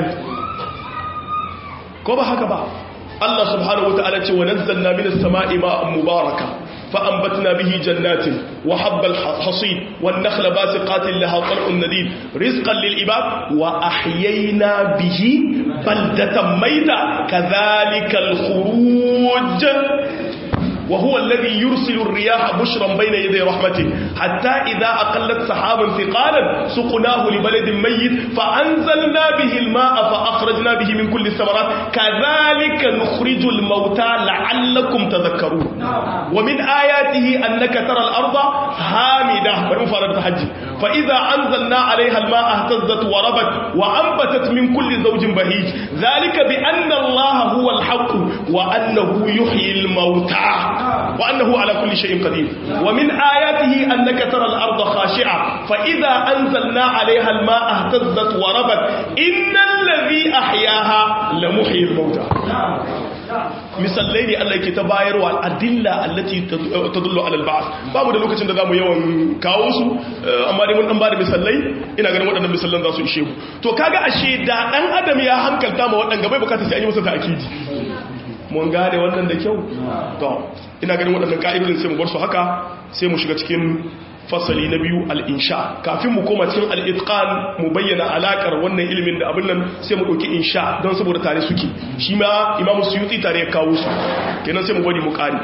ko ba haka ba Allah subhanahu wata'ala ce wa nazzalna minas sama'i ma'an mubaraka فأنبتنا به جنات وحب الحصيد والنخل باسقات لها طلع نديد رزقا للعباد وأحيينا به بلدة ميتة كذلك الخروج وهو الذي يرسل الرياح بشرا بين يدي رحمته حتى إذا أقلت سحابا ثقالا سقناه لبلد ميت فأنزلنا به الماء فأخرجنا به من كل الثمرات كذلك نخرج الموتى لعلكم تذكرون ومن آياته أنك ترى الأرض هامدة بالمفارقة حج فإذا أنزلنا عليها الماء اهتزت وربت وأنبتت من كل زوج بهيج ذلك بأن الله هو الحق وأنه يحيي الموتى وأنه على كل شيء قدير ومن آياته أنك ترى الأرض خاشعة فإذا أنزلنا عليها الماء اهتزت وربت إن الذي أحياها لمحيي الموتى misallai ne Allah ke ta bayarwa adilla allati tadullu ala al-ba'th babu da lokacin da zamu yawan kawo su amma dai mun dan bada misallai ina ganin waɗannan misallan za su ishe mu to kaga ashe da dan adam ya hankalta ma waɗanda bai bukata sai an yi masa ta'kidi mun gane wannan da kyau to ina ganin waɗannan ka'idodin sai mu bar su haka sai mu shiga cikin fasali na biyu al'insha kafin mu koma cikin al'itƙan mu bayyana alaƙar wannan ilimin da abin nan sai mu ɗauki insha don saboda tare suke shi ma imamu suyuti tare ya kawo su kenan sai mu bari mu ƙari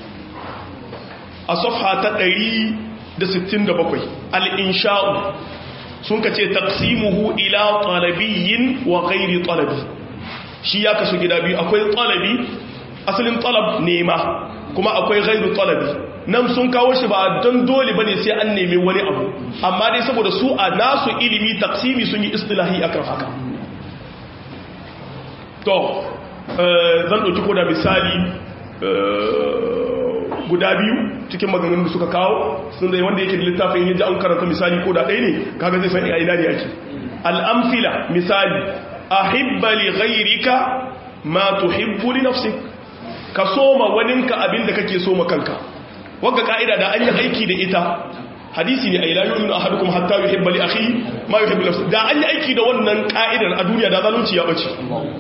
a safha ta 167 al'insha'u sun ka ce taqsimuhu ila talabiyyin wa ghairi talabi shi ya kasu gida biyu akwai talabi asalin talab nema kuma akwai ghairu talabi nan sun kawo shi ba don dole bane sai an nemi wani abu amma dai saboda su a nasu ilimi taksimi sun yi istilahi akan haka to zan ɗauki ko da misali guda biyu cikin maganganun da suka kawo sun zai wanda yake da littafin yaji an karanta misali ko da ɗaya ne kaga zai san ina ne yake al'amfila misali ahibba li ghayrika ma tuhibbu li nafsik ka soma waninka abinda kake soma kanka wagga ka'ida da an yi aiki da ita hadisi ne ai la yu'minu ahadukum hatta yuhibba li akhihi ma yuhibbu li da an yi aiki da wannan ka'idar a duniya da zalunci ya bace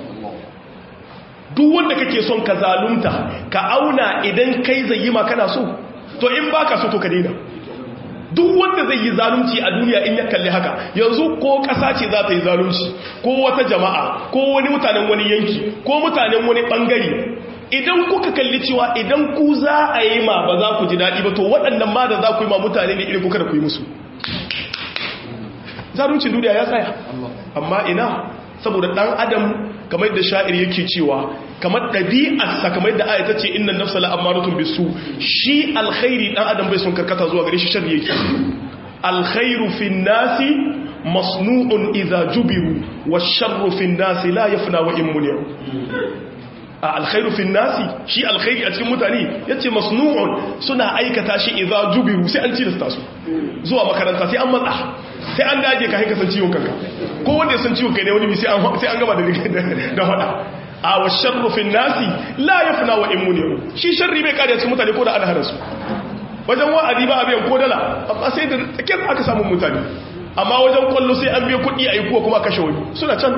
duk wanda kake son ka zalunta ka auna idan kai zai yi ma kana so to in baka so to ka daina duk wanda zai yi zalunci a duniya in ya kalli haka yanzu ko ƙasa ce za ta yi zalunci ko wata jama'a ko wani mutanen wani yanki ko mutanen wani ɓangare idan kuka kalli cewa idan ku za a yi ma ba za ku ji daɗi ba to waɗannan ma da za ku yi ma mutane ne irin kuka da ku yi musu zaruncin duniya ya tsaya amma ina saboda ɗan adam kamar da sha'ir yake cewa kamar ɗabi'arsa kamar da ayata ce innan nafsa la'amaratun bisu shi alkhairi ɗan adam bai son karkata zuwa gare shi shari yake alkhairu fin nasi masnu'un idza jubiru wa sharru fin nasi la yafna wa in muni'u a alkhairu fin nasi shi alkhairi a cikin mutane yace masnu'un suna aikata shi idza jubiru sai an cilasta su zuwa makaranta sai an matsa sai an dage ka haika san ciwon kanka ko wanda ya san ciwon kai ne wani sai an sai an gaba da da fada a wa sharru fin nasi la yafna wa in muni'u shi sharri bai kare cikin mutane ko da ana hana su wajen wa'adi ba a biyan ko dala amma sai da tsakiyar aka samu mutane amma wajen kwallo sai an biya kuɗi a yi kuwa kuma kashe wani suna can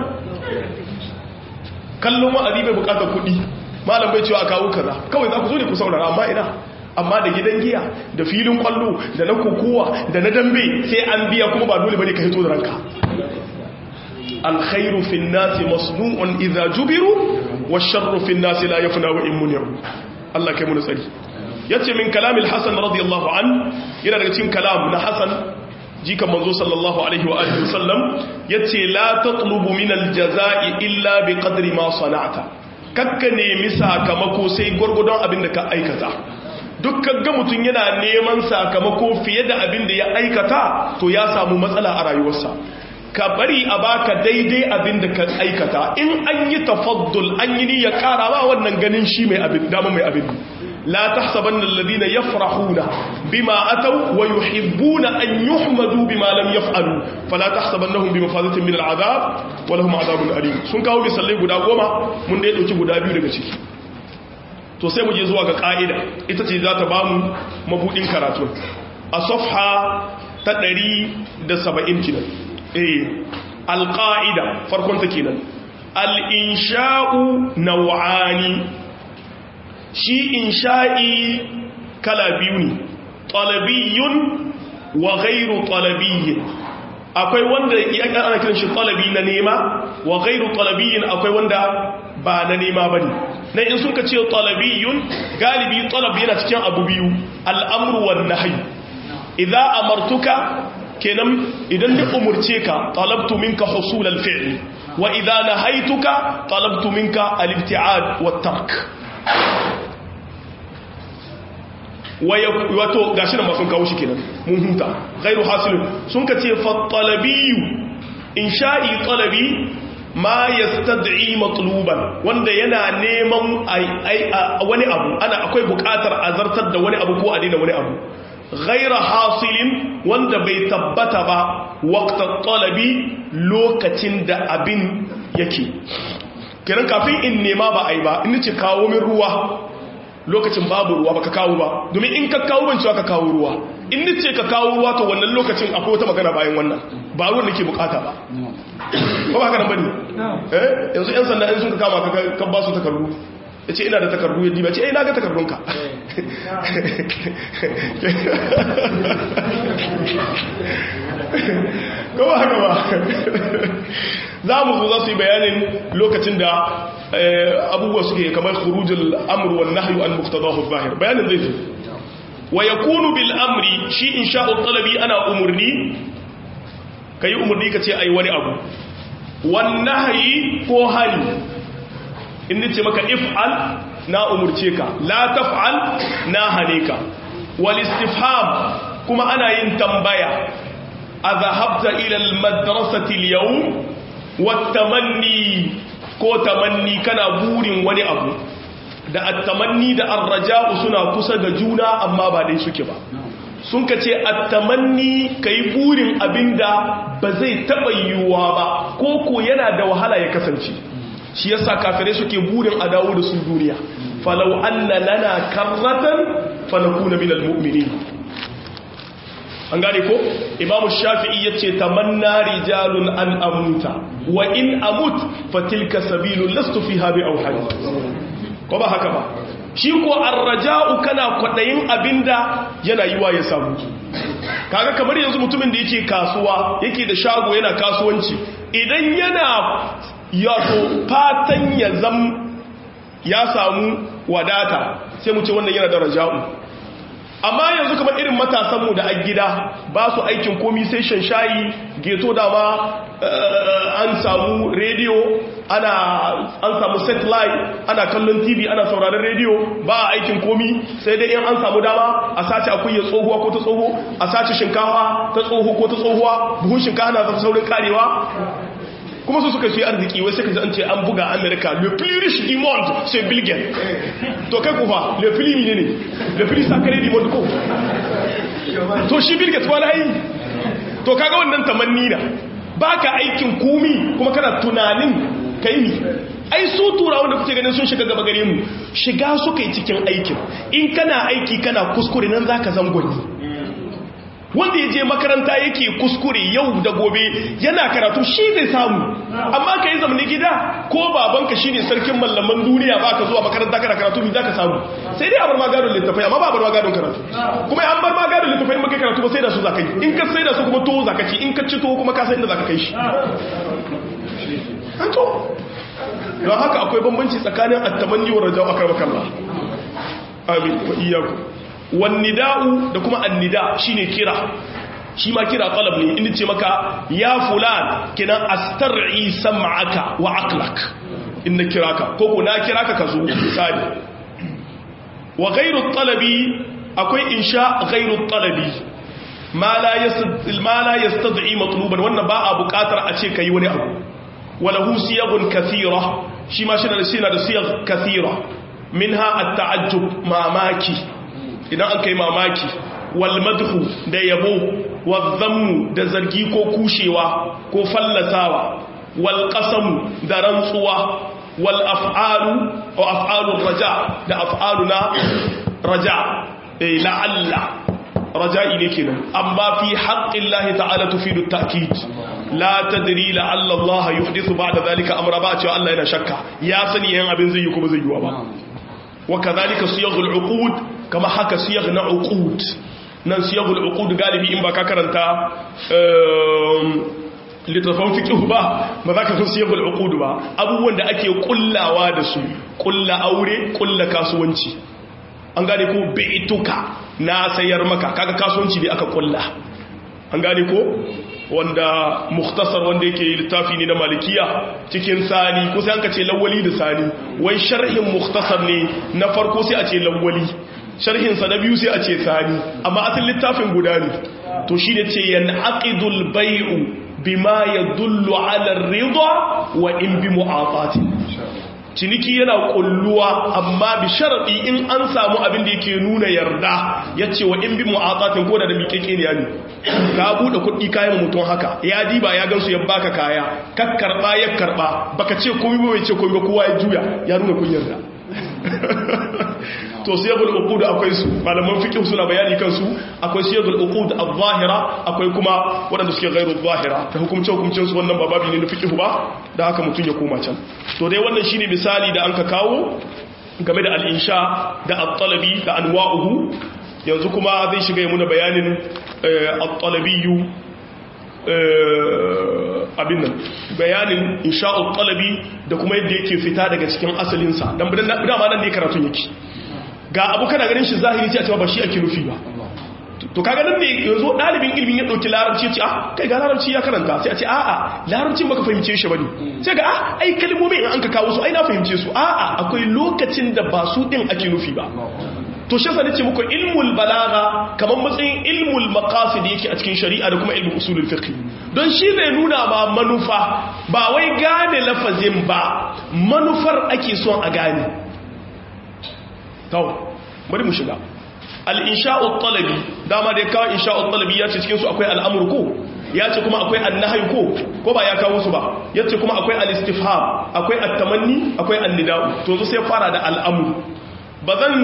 kallon wa'azi bai bukatar kuɗi malam bai cewa a kawo kaza kawai za ku zo ne ku saurara amma ina amma da gidan giya da filin kwallo da na kokowa da na dambe sai an biya kuma ba dole bane ka hito da ranka alkhairu fin nasi masnu'un idza jubiru washarru fin nasi la yafna wa in muni'u Allah kai mu tsari yace min kalamil hasan radiyallahu an yana daga cikin kalam na hasan jikan manzo sallallahu alaihi wa alihi wasallam yace la tatlubu min aljazaa'i illa bi qadri ma sana'ta kakka nemi sakamako sai gurgudon abin da ka aikata dukkan ga mutun yana neman sakamako fiye da abin da ya aikata to ya samu matsala a rayuwarsa ka bari a baka daidai abin da ka aikata in an yi tafaddul an yi niyya kara ba wannan ganin shi mai abin dama mai abin لا تحسبن الذين يفرحون بما أتوا ويحبون أن يحمدوا بما لم يفعلوا فلا تحسبنهم بمفازة من العذاب ولهم عذاب أليم sun kawo misalai guda goma mun da ya ɗauki guda biyu daga ciki to sai mu je zuwa ga ƙa'ida ita ce za ta ba mu mabuɗin karatu a safha ta 170 kinan eh alƙa'ida farkon ta kenan al'insha'u nau'ani shi insha'i kala biyu ne talabiyun wa ghairu talabiyyin akwai wanda ana kiran shi talabi na nema wa ghairu talabiyyin akwai wanda ba na nema bane na in suka ce talabiyun galibi talab yana cikin abu biyu al'amru wan nahyi idza amartuka kenan idan ni umurce ka talabtu minka husul al-fi'l wa idza nahaytuka talabtu minka al-ibti'ad wat-tark wato gashi nan ba sun kawo shi kenan mun huta ghairu hasilun sun ka ce fa talabiyyu insha'i talabi ma yastad'i matluban wanda yana neman wani abu ana akwai bukatar azartar da wani abu ko a daina wani abu ghaira hasilin wanda bai tabbata ba waqta talabi lokacin da abin yake kiran kafin in nema ba ai ba in ce kawo min ruwa lokacin babu ruwa baka kawo ba domin in ka kawo ban cewa ka kawo ruwa in nace ka kawo ruwa to wannan lokacin akwai wata magana bayan wannan ba ruwan nake bukata ba ba ba haka nan bane eh yanzu yan sanda in sun ka kama ka kan ba su takardu yace ina da takardu yaddi ba ce eh na ga takardunka ko ba haka ba za mu zo za su yi bayanin lokacin da abubuwa suke kamar khurujul amr wan nahyu an muqtadahu zahir bayanin zai zo wa yakunu bil amri shi insha'u talabi ana umurni kai umurni kace ai wani abu wan nahyi ko hali in nace maka if'al na umurce ka la taf'al na hane ka wal istifham kuma ana yin tambaya azahabta ila al madrasati al yawm wat tamanni ko tamanni kana burin wani abu da attamanni da arraja'u suna kusa da juna amma ba dai suke ba sun ka ce attamanni kai burin abinda ba zai taba yiwuwa ba ko ko yana da wahala ya kasance shi yasa kafirai suke burin a dawo da su duniya falau anna lana karratan fanakuna minal mu'minin an gane ko imamu shafi'i ya ce tamanna rijalun an amuta wa in amut fatilka sabilun lastu fi habi au hajji ko ba haka ba shi ko arraja'u kana kwadayin abinda yana yiwa ya samu kaga kamar yanzu mutumin da yake kasuwa yake da shago yana kasuwanci idan yana yato fatan ya zam ya samu wadata sai mu ce wannan yana da raja'u amma yanzu kamar irin matasanmu da a gida ba su aikin komi sai shan shayi geto da ma an samu rediyo ana an samu satellite ana kallon tv ana sauraron rediyo ba a aikin komi sai dai in an samu dama a sace akuya tsohuwa ko ta tsoho a sace shinkafa ta tsoho ko ta tsohuwa buhun shinkafa na zafi saurin karewa kuma su suka fi arziki wai sai ka an ce an buga america le plus riche du monde c'est bill gates to kai kufa le plus ne ne le plus sacré du monde ko to shi bill gates wala yi to kaga wannan tamanni na baka aikin kumi kuma kana tunanin kai ni ai su turawa da kuke ganin sun shiga gaba gare mu shiga suka yi cikin aikin in kana aiki kana kuskure nan zaka zangoni wanda ya je makaranta yake kuskure yau da gobe yana karatu shi zai samu amma ka yi zamani gida ko babanka shi ne sarkin mallaman duniya ba ka zuwa makaranta kana karatu mai za ka samu sai dai a bar magadon littafai amma ba a bar magadon karatu kuma an bar magadon littafai maka karatu ba sai da su za ka yi in ka sai da su kuma to za ka ci in ka ci to kuma ka sai inda za ka kai shi an to don haka akwai bambanci tsakanin attamanni wa rajau a karbakallah amin wa iyaku wannida'u da kuma annida shine kira shi ma kira talab ne inda ce maka ya fulan kinan astar'i sam'aka wa aqlak inna kiraka ko ko na kiraka ka zo misali wa ghayru talabi akwai insha ghayru talabi ma la yastad ma la yastad'i matluban wannan ba a buƙatar a ce kai wani abu walahu siyagun kathira shi ma shi da da siyag kathira minha at-ta'ajjub mamaki idan an kai mamaki wal madhu da yabo wal zammu da zargi ko kushewa ko fallasawa wal qasamu da rantsuwa wal af'alu wa af'alur raja da af'aluna raja eh la'alla raja'i ne kenan amma fi haqqillahi ta'ala tufidu at-ta'kid la tadri la'alla Allah yuhdithu ba'da dhalika amra ba cewa Allah yana shakka ya sani yan abin zai yi kuma zai yi ba wa kadhalika siyaghul uqud kama haka siyagh na uqud nan siyaghul uqud galibi in ba ka karanta littafin fiqh ba ba za ka san siyaghul uqud ba abubuwan da ake kullawa da su kulla aure kulla kasuwanci an gane ko baituka na sayar maka kaga kasuwanci ne aka kulla an gane ko wanda mukhtasar wanda yake littafi ne na malikiya cikin sani ko sai an ka ce lawali da sani wai sharhin mukhtasar ne na farko sai a ce lawali sharhin sa na biyu sai a ce sani amma asalin littafin guda ne to shine ce yanaqidul bai'u bima yadullu ala ar-ridha wa in bi mu'atati ciniki yana kulluwa amma bi sharadi in an samu abin da yake nuna yarda yace wa in bi mu'atatin ko da da miƙeƙe ne yani ka bude kuɗi kayan mutum haka ya diba ya gansu ya baka kaya ka karba ya karba baka ce komai ba bai ce komai ba kowa ya juya ya nuna kun yarda to siyagul uqud akwai su malaman fiqh suna bayani kansu akwai siyagul uqud adh-dhahira akwai kuma wadanda suke ghairu adh-dhahira ta hukumce hukumcin su wannan bababi ne na fiqh ba da haka mutun ya koma can to dai wannan shine misali da anka kawo game da al-insha da at-talabi da anwa'uhu yanzu kuma zai shiga muna bayanin at-talabiyyu abin nan bayanin insha'ul talabi da kuma yadda yake fita daga cikin asalinsa dan dama nan ne karatun yake ga abu kana ganin shi zahiri sai a cewa ba shi ake nufi ba to kaga nan ne yanzu dalibin ilimin ya dauki larabci ya ce ah kai ga larabci ya karanta sai a ce a'a larabcin baka fahimce shi bane sai ga ah ai kalmomin in an ka kawo su ai na fahimce su a'a akwai lokacin da ba su din ake nufi ba to shi yasa nace muku ilmul balagha kaman matsayin ilmul maqasid yake a cikin shari'a da kuma ilmul usulul fiqh don shi zai nuna ma manufa ba wai gane lafazin ba manufar ake son a gane tawo bari mu shiga al-insha'u talabi dama da kawo insha'u talabi ya ce cikin su akwai al'amur ko ya ce kuma akwai annahyu ko ko ba ya kawo su ba ya ce kuma akwai al-istifham akwai at-tamanni akwai an-nida'u to sai fara da al'amur ba zan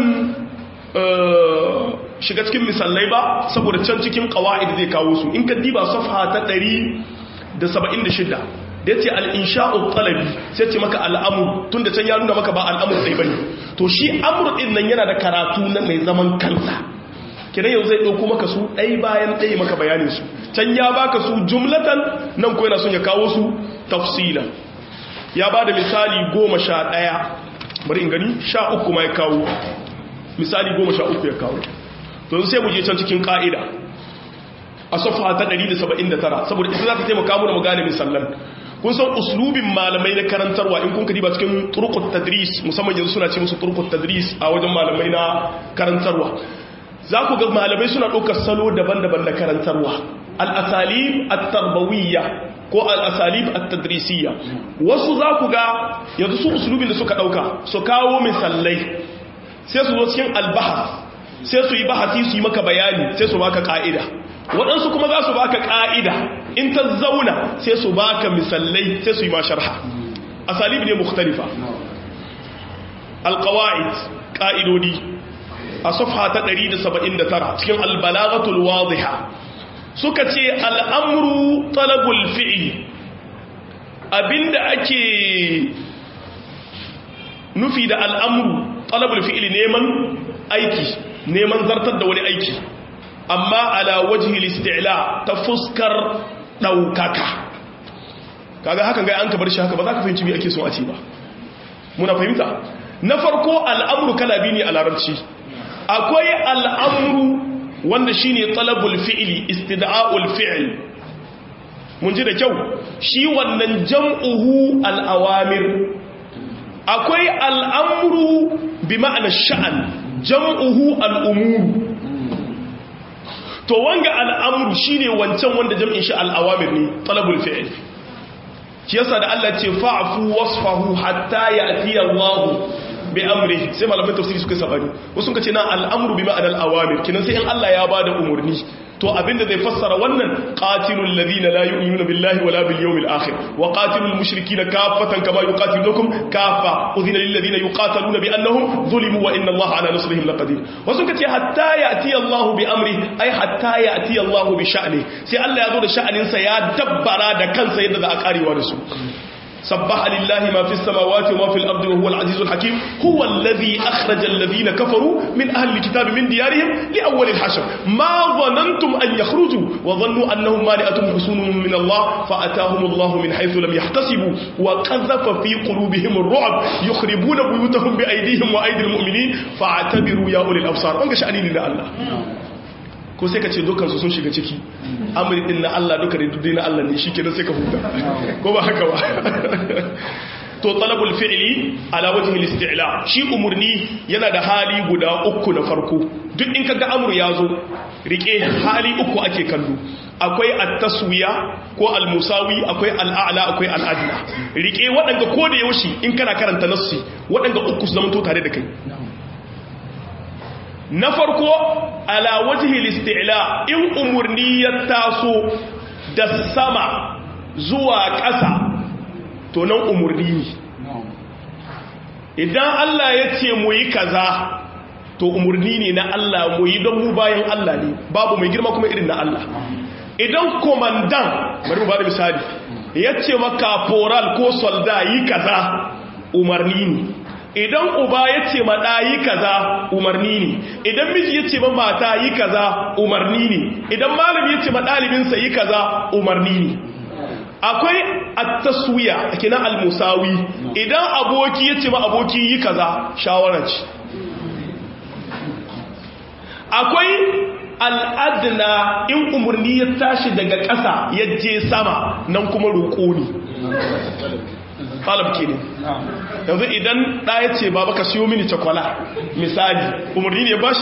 shiga cikin misalai ba saboda can cikin kawa'id zai kawo su in ka diba safha ta 176 da yace al-insha'u talabi sai ce maka al'amur tunda can ya nuna maka ba al'amur dai bane to shi amur din nan yana da karatu na mai zaman kansa kidan yau zai dauko maka su dai bayan dai maka bayanin su can ya baka su jumlatan nan ko yana son ya kawo su tafsila ya bada misali 11 bari in gani 13 ma ya kawo misali goma sha uku ya kawo to sai mu je can cikin ka'ida a safa ta 179 saboda ita za ta taimaka mu da mu gane misallan kun san uslubin malamai na karantarwa in kun kadi ba cikin turqut tadris musamman yanzu suna ce musu turqut tadris a wajen malamai na karantarwa za ku ga malamai suna ɗaukar salo daban-daban na karantarwa al-asalib at-tarbawiyya ko al-asalib at-tadrisiyya wasu za ku ga yanzu su uslubin da suka ɗauka su kawo misalai sai su zo cikin albahas sai su yi bahasi su yi maka bayani sai su baka ka'ida waɗansu kuma za su baka ka'ida in ta zauna sai su baka misallai sai su yi ma sharha asalib ne mukhtalifa alqawaid ka'idodi a safha ta 179 cikin albalaghatul wadiha suka ce al'amru talabul fi'li abinda ake nufi da al'amru talabul fi'li neman aiki neman zartar da wani aiki amma ala wajhi istila ta fuskar daukaka kaga hakan ga an ka bar shi haka ba za ka fahimci me ake so a ce ba muna fahimta na farko al'amru kala biyu ne a larabci akwai al'amru wanda shine talabul fi'li istida'ul fi'l mun ji da kyau shi wannan jam'uhu al'awamir akwai al'amru bi ma'ana sha'an jam'uhu al'umuru to wanga al'amru shi ne wancan wanda jam'in shi al'awamir ne talabul fi'il shi yasa da Allah ce fa'afu wasfahu hatta ya atiya Allahu bi amri sai malamin tafsiri suka sabani wasu ka ce na al'amru bi ma'ana al'awamir kinan sai in Allah ya bada umurni to abinda zai fassara wannan qatilul ladina la yu'minuna billahi wala bil yawmil akhir wa qatilul mushrikeena kaffatan kama yuqatilukum kaffa udhina lil ladina yuqataluna bi annahum zulimu wa inna allaha ala nasrihim laqadir wasu kace hatta ya'ti allahu bi amri ay hatta ya'ti allahu bi sha'ni sai Allah ya zo da sha'anin sa ya dabbara da kansa yadda za a karewa da su سبح لله ما في السماوات وما في الأرض وهو العزيز الحكيم هو الذي أخرج الذين كفروا من أهل الكتاب من ديارهم لأول الحشر ما ظننتم أن يخرجوا وظنوا أنهم مالئتهم حسون من الله فأتاهم الله من حيث لم يحتسبوا وقذف في قلوبهم الرعب يخربون بيوتهم بأيديهم وأيدي المؤمنين فاعتبروا يا أولي الأبصار أنك شأني لله الله ko sai ka ce dukansu sun shiga ciki amri din na Allah duka da dudai na Allah ne shi kenan sai ka huta ko ba haka ba to talabul fi'li ala wajhi al-isti'la shi umurni yana da hali guda uku na farko duk in kaga amru yazo rike hali uku ake kallo akwai at-taswiya ko al-musawi akwai al-a'la akwai al-adna rike wadanga ko da yaushe in kana karanta nassi wadanga uku su zama to tare da kai na farko ala wajhi al-isti'la in umurni ya taso da sama zuwa ƙasa to nan umurni ne idan Allah ya ce mu yi kaza to umurni ne na Allah mu yi don mu bayan Allah ne babu mai girma kuma irin na Allah idan komandan bari mu ba da misali ya ce maka foral ko solda yi kaza umarni ne idan uba ya ce ma ɗayi kaza umarni ne idan miji ya ce ma mata yi kaza umarni ne idan malami ya ce ma ɗalibinsa yi kaza umarni ne akwai at-taswiya kina al-musawi idan aboki ya ce ma aboki yi kaza shawara ce akwai al'adna in umarni ya tashi daga ƙasa ya je sama nan kuma roƙo ne talab ke ne yanzu idan ɗaya ce ba baka siyo mini cakwala misali umarni ne ba shi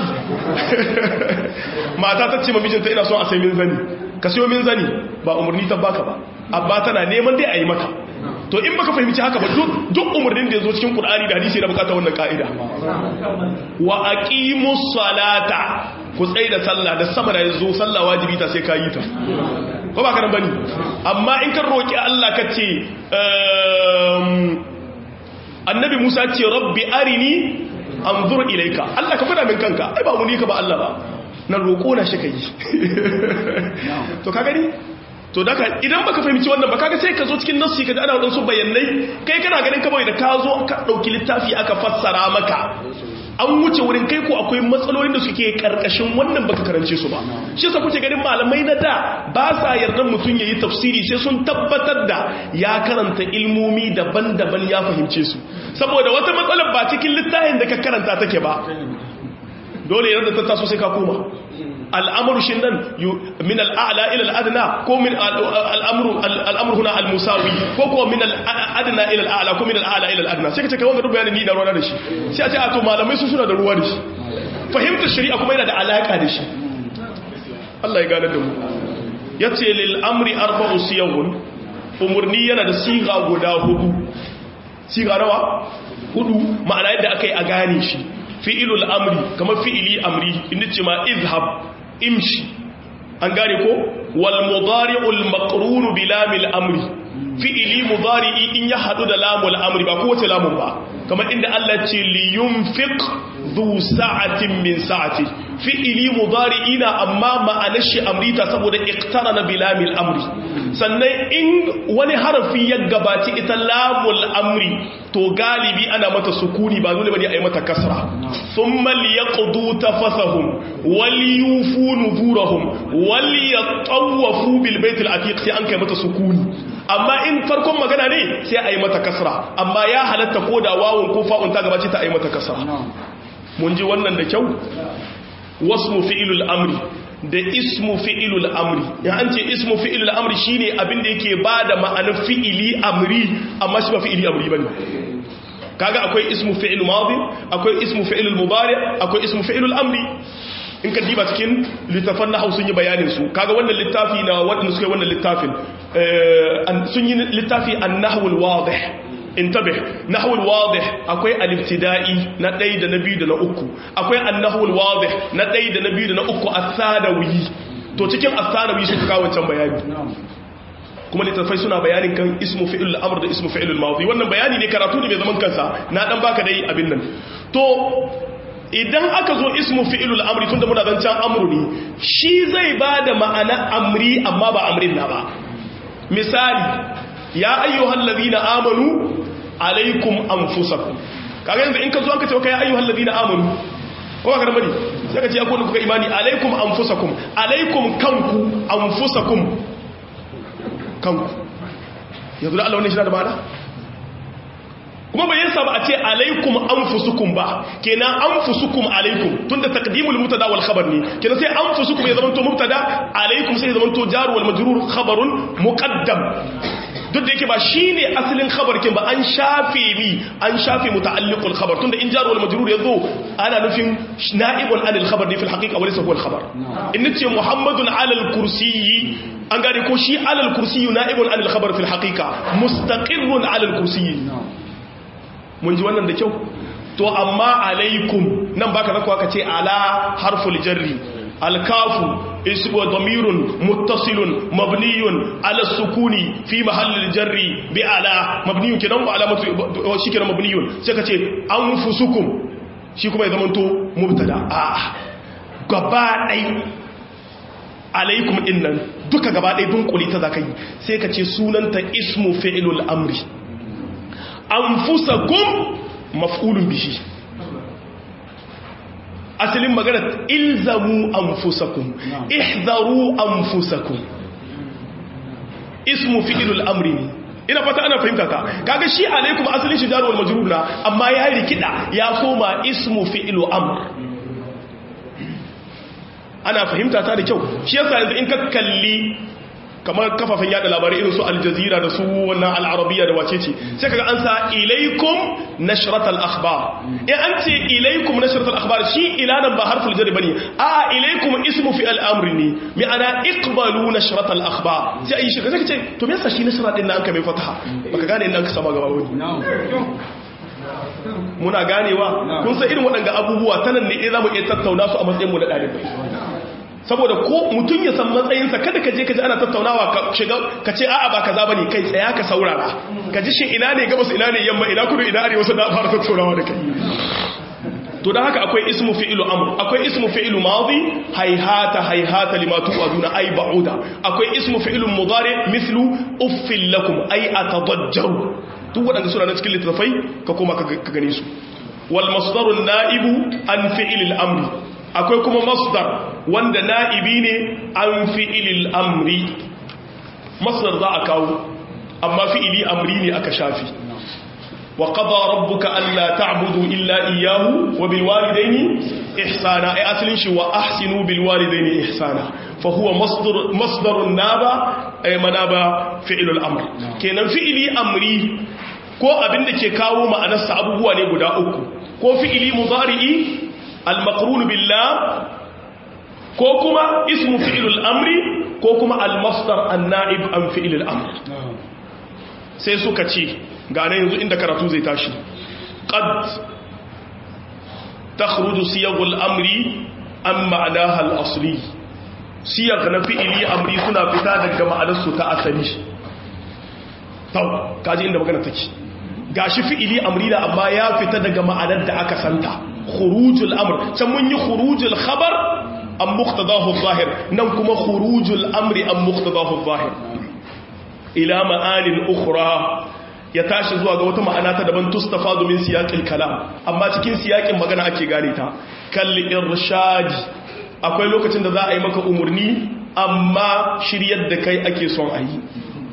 mata ta ce mamijinta ina son a sai min zani ka siyo min zani ba umarni ta baka ba abba tana neman dai a yi maka to in baka fahimci haka ba duk umarnin da ya zo cikin ƙul'ani da hadisi na bukata wannan ka'ida wa aqimus salata ku tsaye da sallah da sama da ya zo sallah wajibi ta sai ka yi ta ko ba kanan bane amma in kan roki Allah ka ce annabi Musa ce rabbi arini anzur ilayka Allah ka fada min kanka ai ba mu ni ka ba Allah ba nan roko na shi kai to ka gani to daga idan baka fahimci wannan ba kaga sai ka zo cikin nassi ka ji ana wadansu bayanai kai kana ganin kawai da ka zo ka dauki littafi aka fassara maka an wuce wurin kai ko akwai matsalolin da suke karkashin wannan baka karance su ba shi yasa kuke ganin malamai na da ba sa yarda mutum yayi tafsiri sai sun tabbatar da ya karanta ilmomi daban-daban ya fahimce su saboda wata matsalar ba cikin littafin da ka karanta take ba dole yarda ta taso sai ka koma al'amuru shi nan min al'a'la ila al'adna ko min al'amuru huna al-musawi ko kuma min al'adna ila al'a'la ko min al'a'la ila al'adna sai ka ce kai wanda duk bayanin ni da ruwa da shi sai a ce a to malamai su suna da ruwa da shi fahimtar shari'a kuma yana da alaka da shi Allah ya gane da mu yace lil amri arba'u siyahun umurni yana da siga guda hudu siga nawa hudu ma'ana yadda akai a gane shi fi'ilul amri kamar fi'ili amri inda ce ma izhab imshi an gane ko wal mudari'ul maqrun bi lamil amri fi'ili mudari'i in ya hadu da lamul amri ba ko wace lamun ba kamar inda Allah ce li yunfiq dhu sa'atin min sa'ati fi'ili mudari'ina amma ma'anar shi amrita saboda iqtarana bi lamil amri sannan in wani harafi ya gabaci ita lamul amri to galibi ana mata sukuni ba dole bane a yi mata kasra thumma liyaqdu tafasahum waliyufu nuzurahum waliyatawafu bil baitil atiq sai an kai mata sukuni amma in farkon magana ne sai a yi mata kasra amma ya halatta ko da wawun ko fa'un ta gabace ta a yi mata kasra mun ji wannan da kyau wasmu fi'ilul amri da ismu fi'ilul amri ya an ce ismu fi'ilul amri shine abin da yake bada ma'anar fi'ili amri amma shi ba fi'ili amri bane kaga akwai ismu fi'il madi akwai ismu fi'ilul mudari akwai ismu fi'ilul amri in ka diba cikin littafan na sun yi bayanin su kaga wannan littafi na wadanda suka yi wannan littafin sun yi littafi an-nahwul wadih intabih nahwul wadih akwai al-ibtida'i na ɗaya da na biyu da na uku akwai an-nahwul wadih na ɗaya da na biyu da na uku as-sadawi to cikin as-sadawi suka kawo wancan bayani kuma littafai suna bayanin kan ismu fi'il al-amr da ismu fi'il al-madi wannan bayani ne karatu ne mai zaman kansa na dan baka dai abin nan to idan aka zo ismu fi'il al-amri tunda muna dan can amru ne shi zai bada ma'ana amri amma ba amrin na ba misali ya ayyuhal ladina amanu alaikum anfusakum kaga yanzu in ka zo aka ce ka ya ayyuhal ladina amanu ko ka bari sai ka ce akwai kuka imani alaikum anfusakum alaikum kanku anfusakum kanku yanzu da Allah wannan shi da ma'ana kuma bai yasa ba a ce alaikum anfusukum ba kenan anfusukum alaikum tunda taqdimul mubtada wal khabar ne kenan sai anfusukum ya zama to mubtada alaikum sai ya zama to jar wal majrur khabarun muqaddam duk da yake ba shine asalin khabar kin ba an shafe mi an shafe muta'alliqul khabar tunda in jar wal majrur yazo ana nufin na'ibun anil khabar ne fil haqiqa walaysa huwa al khabar in nace muhammadun ala al kursiyyi an gane ko shi ala al kursiyyi na'ibun anil khabar fil haqiqa mustaqirrun ala al kursiyyi mun ji wannan da kyau to amma alaikum nan baka zakwa ka ce ala harful jarri alkafu ismu damirun muttasilun mabniyun ala sukuni fi mahallil jarri bi ala mabniyun kidan wa alamatu shi kidan mabniyun sai ka ce anfusukum shi kuma ya zamanto mubtada a gaba dai alaikum dinnan duka gaba dai dunkuli ta zakai sai ka ce sunanta ismu fi'lul amri anfusakum maf'ulun bihi asalin magana ilzamu anfusakum ihzaru anfusakum ismu fi'lul amri ne ina fata ana fahimta ka kaga shi alaikum asalin shi jarwal majrur na amma ya rikida ya soma ismu fi'lu amr ana fahimta ta da kyau shi yasa yanzu in ka kalli kamar kafafen yada labarai irin su aljazira da su wannan al'arabiya da wace ce sai kaga an sa ilaikum nashratal akhbar in an ce ilaikum nashratal akhbar shi ilanan ba harful jar bane a ilaikum ismu fi al'amri ne mi ana iqbalu nashratal akhbar sai ayi shi kace ce to me yasa shi nashra din nan ka mai fataha baka gane inda ka sama gaba wani muna ganewa kun san irin waɗanda abubuwa tanan ne za mu iya tattauna su a matsayin mu na ɗalibai saboda ko mutum ya san matsayinsa kada ka je ka ji ana tattaunawa ka shiga ka ce a'a ba kaza bane kai tsaya ka saurara ka ji shin ina ne gabas ina ne yamma ina kudu ina arewa sai da fara tattaunawa da kai to dan haka akwai ismu fi'lu amr akwai ismu fi'lu madi hayhata hayhata lima tu'aduna ay ba'uda akwai ismu fi'lu mudari mithlu uffil lakum ay atadajjaru duk wadanda suna na cikin littafai ka koma ka gane su wal masdaru na'ibu an fi'lil amri akwai kuma masdar wanda na'ibi ne an fi'ilil amri masdar za a kawo amma fi'ili amri ne aka shafi wa qada rabbuka alla ta'budu illa iyyahu wa bil walidayni ihsana ay aslin shi wa ahsinu bil walidayni ihsana fa huwa masdar masdarun naba ay manaba fi'ilul amr kenan fi'ili amri ko abinda ke kawo ma'anarsa abubuwa ne guda uku ko fi'ili mudari'i al-maqrun billah ko kuma ismu fi'ilul amri ko kuma al-masdar an-na'ib an fi'ilul amr sai suka ce ga nan yanzu inda karatu zai tashi qad takhruju siyagul amri an ma'anaha al-asli siyag na fi'ili amri suna fita daga ma'anar su ta asali tau kaji inda magana take gashi fi'ili amri da amma ya fita daga ma'anar da aka santa khurujul amr can mun yi khurujul khabar an muqtadahu zahir nan kuma khurujul amri an muqtadahu zahir ila ma'anin ukhra ya tashi zuwa ga wata ma'ana ta daban tustafadu min siyaqil kalam amma cikin siyaqin magana ake gane ta kal irshad akwai lokacin da za a yi maka umurni amma shiryar da kai ake son a yi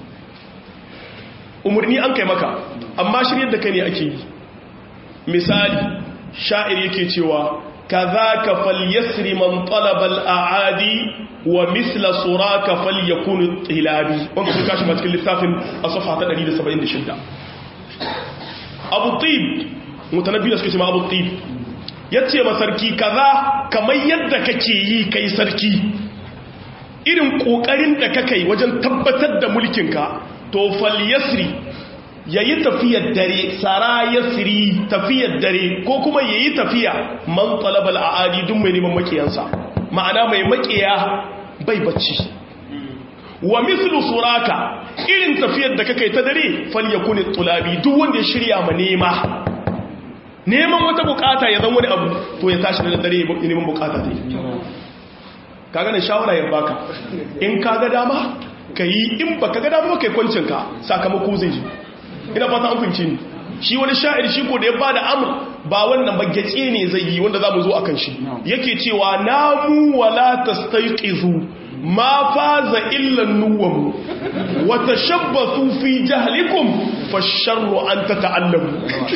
umurni an kai maka amma shiryar da kai ne ake yi misali sha'ir yake cewa كذاك فليسر من طلب الأعادي ومثل سراك فليكون الطلابي وانك في كاشف ماتك اللسافين الصفحة تدريد سبعين دي شدة أبو الطيب متنبي لسك اسمه أبو الطيب yace ma sarki kaza kamar yadda kake yi kai sarki irin kokarin da kake wajen tabbatar da mulkinka to falyasri ya yi tafiyar dare tsara ya siri tafiyar dare ko kuma ya yi tafiya man talabal a adidun mai neman makiyansa ma'ana mai makiya bai bacci wa mislu suraka irin tafiyar da kakai ta dare fal ya kuni tulabi duk wanda ya shirya ma nema neman wata bukata ya zan wani abu to ya tashi da dare neman bukata ne kaga na shawara ya baka in kaga dama ka yi in ba ka gada ba kai kwancinka sakamako zai ji ina fata an fahimci ni shi wani sha'ir shi ko da ya bada amur ba wannan ba gyace ne zai yi wanda za mu zo a kan shi yake cewa namu wala tastaiqizu ma faza illa nuwamu wa tashabbathu fi jahlikum fasharru an tata'allamu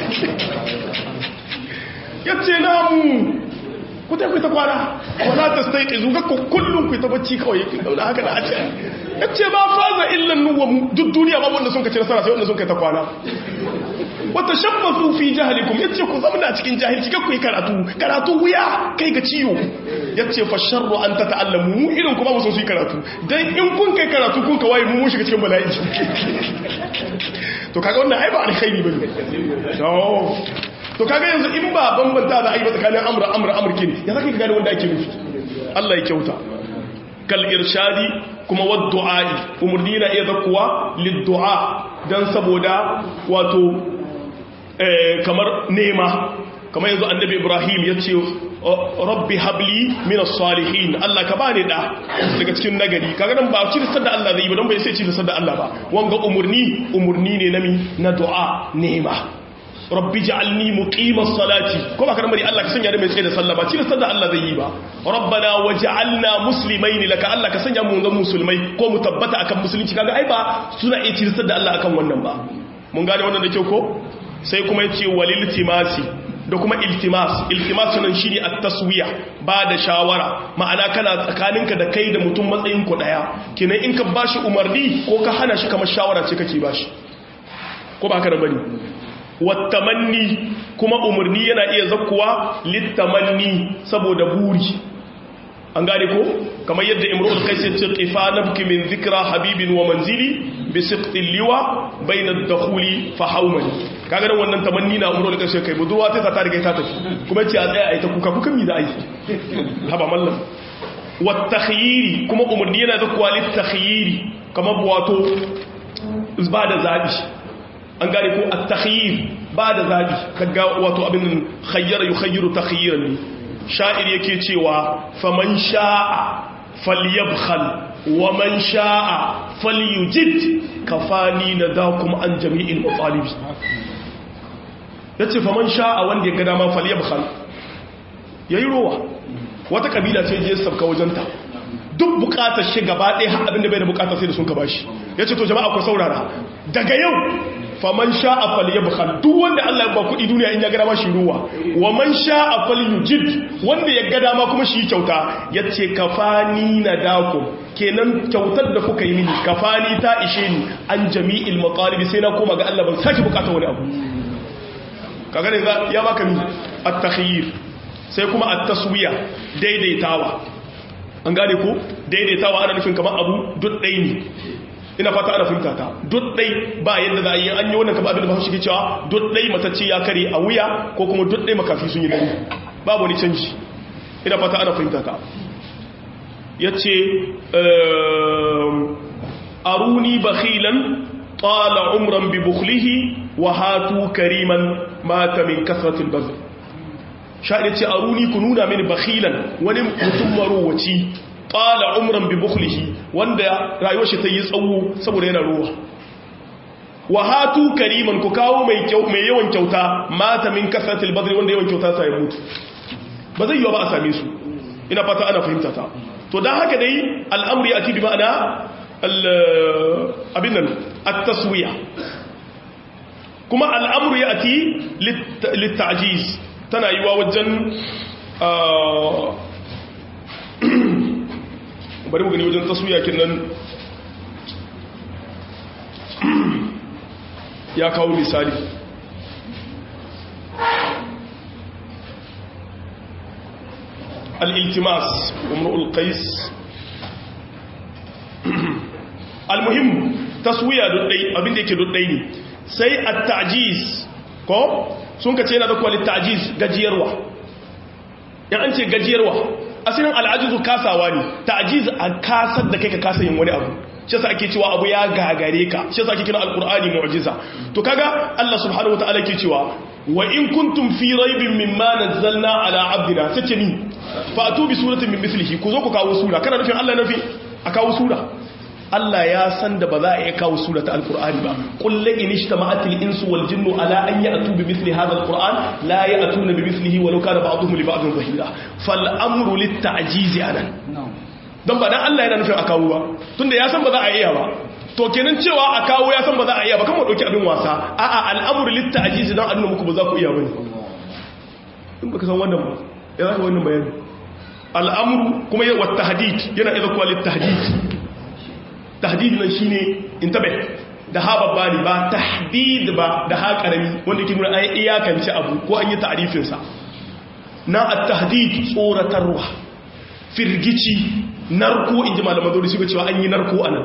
yace namu ku ta ku ta kwana wala tastaiqizu ga kullun ku ta bacci kawai daula haka da ace yace ma faza illa nuwamu duk duniya ba wanda sun ka ci nasara sai wanda sun kai ta kwana wata shabbasu fi jahalikum yace ku zamana cikin jahilci ga ku yi karatu karatu wuya kai ga ciwo yace fa sharru an tata'allamu mu irin kuma mu so su yi karatu dan in kun kai karatu kun ka waye mu mun shiga cikin bala'i to kaga wannan ai ba alkhairi bane to to kaga yanzu in ba bambanta da ai ba tsakanin amra amra amrkin ya zaka ga gane wanda ake nufi Allah ya kyauta kal irshadi kuma waddu'ai umurni na iya zakkuwa liddu'a dan saboda wato kamar nema kamar yanzu annabi ibrahim ya ce rabbi habli min salihin Allah ka bani da daga cikin nagari kaga nan ba ci da Allah zai yi ba don bai sai ci da Allah ba wanga umurni umurni ne nami na du'a nema rabbi ja'alni muqimas salati ko ba kana bari Allah ka sanya da mai tsaye da sallah ba ci da Allah zai yi ba rabbana waj'alna muslimaini laka Allah ka sanya mu zan musulmai ko mu tabbata akan musulunci kaga ai ba suna iya ci da Allah akan wannan ba mun gane wannan da kyau ko sai kuma yace walil timasi da kuma iltimas iltimas nan shine at-taswiya ba da shawara ma'ana kana tsakaninka da kai da mutum matsayin ku daya kinan in ka bashi umarni ko ka hana shi kamar shawara ce kake bashi ko ba ka da bane wattamanni kuma umarni yana iya zakkuwa littamanni saboda buri an gane ko kamar yadda imrul qais ya ce qifa nabki min dhikra habibin wa manzili bi siqti liwa bayna ad-dukhuli fa hawmani kaga dan wannan tamanni na imrul qais kai budurwa ta ta riga ta tafi kuma ce a tsaya ai ta kuka kuka mi da ai haba mallam wat takhyiri kuma umarni yana zakkuwa lit takhyiri kamar wato ba da zabi an gane ko at-takhyir ba da zabi kaga wato abin khayyara yukhayyiru takhyiran ne sha'ir yake cewa faman sha'a falyabkhal wa man sha'a falyujid kafani nadakum an jami'il matalibi yace faman sha'a wanda ya ga dama falyabkhal yayi rowa wata kabila ce je sabka wajenta duk bukatar shi gaba ɗaya har abinda bai da bukata sai da sun ka bashi yace to jama'a ku saurara daga yau faman sha'a falyabkhal duk wanda Allah ya ba kudi duniya in ya ga dama shi ruwa wa man sha'a falyujid wanda ya ga dama kuma shi kyauta yace kafani nadakum kenan kyautar da kuka yi mini kafani ta ishe ni an jami'il maqalibi sai na koma ga Allah ban saki bukata wani abu kaga ne ya baka mi at-takhyir sai kuma at-taswiya daidaitawa an gane ko daidaitawa ana nufin kamar abu duk ɗaya ne ina fata ana fahimta ta duddai ba yadda za a yi an yi wannan kaba abin da ba shi ke cewa duddai matacce ya kare a wuya ko kuma duddai makafi sun yi dare babu wani canji ina fata ana fahimta ta ya ce aruni bakhilan tsala umran bi bukhlihi wa hatu kariman mata min kasratil bazl sha'ani ce aruni ku nuna mini bakhilan wani mutum marowaci qala umran bi bukhlihi wanda rayuwar shi ta yi tsawo saboda yana ruwa wa hatu kariman ku kawo mai kyau mai yawan kyauta mata min kasatil badri wanda yawan kyauta sai mutu ba zai yiwa ba a same su ina fata ana fahimta ta to dan haka dai al'amri ati bi ma'ana abin nan at-taswiya kuma al'amru yati lit-ta'jiz tana yiwa wajen bari mu gani wajen taswiya nan ya kawo misali al-iltimas umrul qais al-muhim taswiya duddai abinda yake duddai ne sai at-ta'jiz ko sun kace yana da kwali ta'jiz gajiyarwa yan an ce gajiyarwa asirin al'ajizu kasawa ne ta'jiz a kasar da kai ka kasa yin wani abu shi yasa ake cewa abu ya gagare ka shi yasa ake kira alqur'ani mu'jiza to kaga Allah subhanahu wataala ke cewa wa in kuntum fi raibin mimma nazzalna ala abdina sace ni fa atu bi suratin min mislihi ku zo ku kawo sura kana nufin Allah nafi a kawo sura Allah ya san da ba za a iya kawo surata alkur'ani ba kullu in ijtama'atil insu wal jinnu ala an ya'tu bi mithli hadha alquran la ya'tuna bi mithlihi walau kana ba'dhum li ba'dhin zahira fal amru lit ta'jiz anan dan ba dan Allah yana nufin a kawo ba tunda ya san ba za a iya ba to kenan cewa a kawo ya san ba za a iya ba kuma dauki abin wasa a'a al'amru lit ta'jiz dan annuna muku ba za ku iya bane in baka san wannan ba ya zaka wannan bayani al'amru kuma ya wata tahdid yana iza kuwa lit tahdid tahdid nan shine intabe da ha babba ne ba tahdid ba da ha karami wanda ke nuna an iyakance abu ko an yi ta'rifin sa na at-tahdid tsoratarwa firgici narko inji malaman dole shi cewa an yi narko anan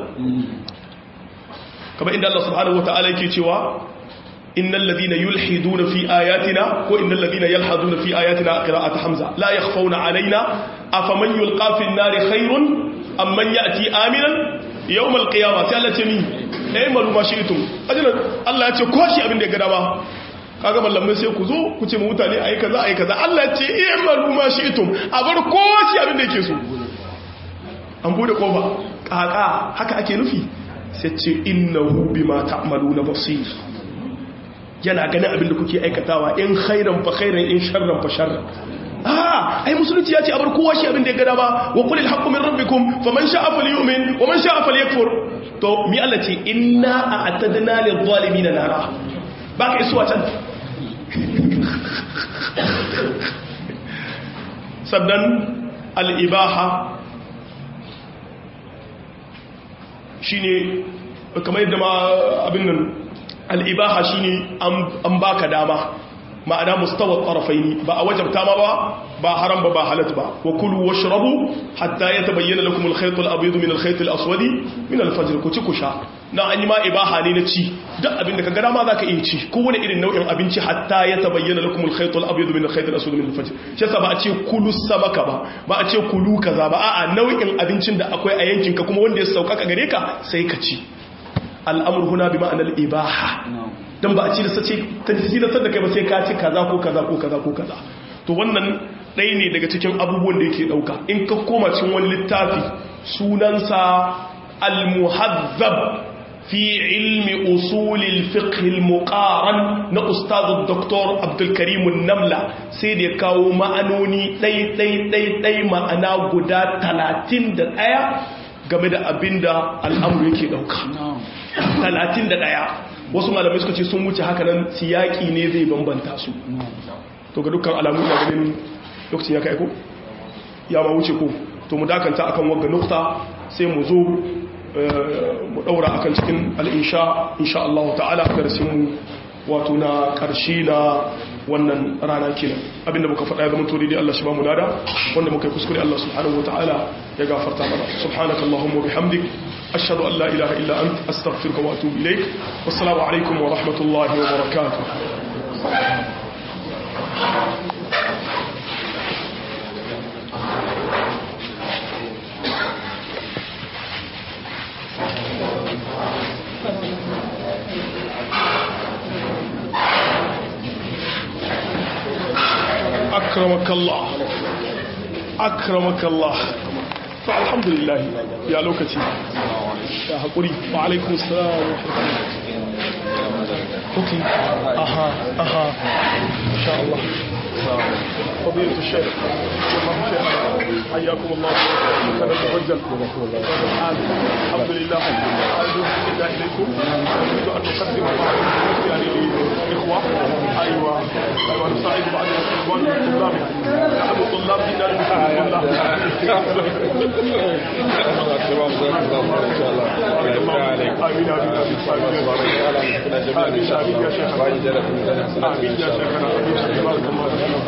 kamar inda Allah subhanahu wataala yake cewa innal ladina yulhiduna fi ayatina ko innal ladina yalhaduna fi ayatina qira'at hamza la yakhfawna alaina afaman yulqa fi an-nari khairun amman ya'ti aminan yawm al-qiyamah sai Allah ce ni eh malu ma shi'tum ajina Allah ya ce ko shi abin da ya gada ba kaga mallamai sai ku zo ku ce mu mutane ayi kaza ayi kaza Allah ya ce eh malu ma shi'tum a bar ko shi abin da yake so an bude kofa kaka haka ake nufi sai ce innahu bima ta'maluna basir yana ganin abin da kuke aikatawa in khairan fa khairan in sharran fa sharran ah ai musulunci ya ce abar kowa shi abin da ya gada ba wa qulil haqqu min rabbikum faman sha'a falyu'min wa man sha'a falyakfur to mi Allah ce inna a'tadna lil zalimin nara ba ka isuwa can sannan al-ibaha shine kamar yadda ma abin nan al'ibaha shi ne an baka dama ma'ana mustawar ƙarafaini ba a wajabta ma ba ba haram ba ba halat ba wa kulu wa shirabu hatta ya ta bayyana lakum alkhaitul abidu min alkhaitul aswadi min alfajr ku ci ku sha na an yi ma ibaha ne na ci duk abin da ka gada ma za ka iya ci kowane irin nau'in abinci hatta ya ta bayyana lakum alkhaitul abidu min alkhaitul aswadi min alfajr shi yasa ba a ce kulu samaka ba ba a ce kulu kaza ba a'a nau'in abincin da akwai a yankin ka kuma wanda ya sauƙaƙa gare ka sai ka ci al'amur huna bi ma'anar ibaha don ba a ci da sace ta ci da sadda kai ba sai ka ci kaza ko kaza ko kaza ko kaza to wannan ɗaya ne daga cikin abubuwan da yake ɗauka in ka koma cikin wani littafi sunansa al-muhazzab fi ilmi usulil fiqh muqaran na ustazu dr abdul karim namla sai da ya kawo ma'anoni ɗai ɗai ɗai ɗai ma'ana guda 31 game da abinda al'amuru yake ɗauka talatin da ɗaya wasu malamai suka ce sun wuce haka nan siyaki ne zai bambanta su to ga dukkan alamu da ganin lokacin ya kai ko ya ma wuce ko to mu dakanta akan wagga nukta sai mu zo mu daura akan cikin al'insha insha Allah ta'ala darasin mu wato na karshe na wannan rana kenan abinda muka faɗa ya zama to daidai Allah shi ba mu lada wanda muka yi kuskure Allah subhanahu wataala ya gafarta mana subhanakallahumma bihamdik ashhadu an la ilaha illa ant astaghfiruka wa atubu ilayk wassalamu alaikum wa rahmatullahi wa barakatuh أكرمك الله أكرمك الله فالحمد لله يا لوكتي يا حقوري وعليكم السلام ورحمة الله أوكي أها أها إن شاء الله فضيلة الشيخ حياكم الله كان المفجل الحمد لله أرجو إلا إليكم أريد أن نقدم يعني للإخوة أيوة أيوة نساعد بعض الإخوان الطلاب نحن طلاب جدا آمين آمين آمين آمين يا شيخ آمين يا شيخنا آمين بارك الله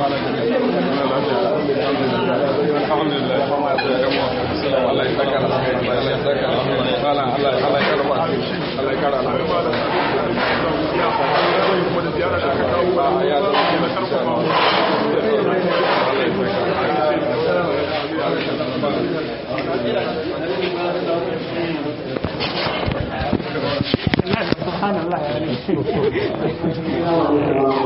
الحمد لله الله يسكر الله يسكر الله الله الله يكرم الله يكرم سبحان الله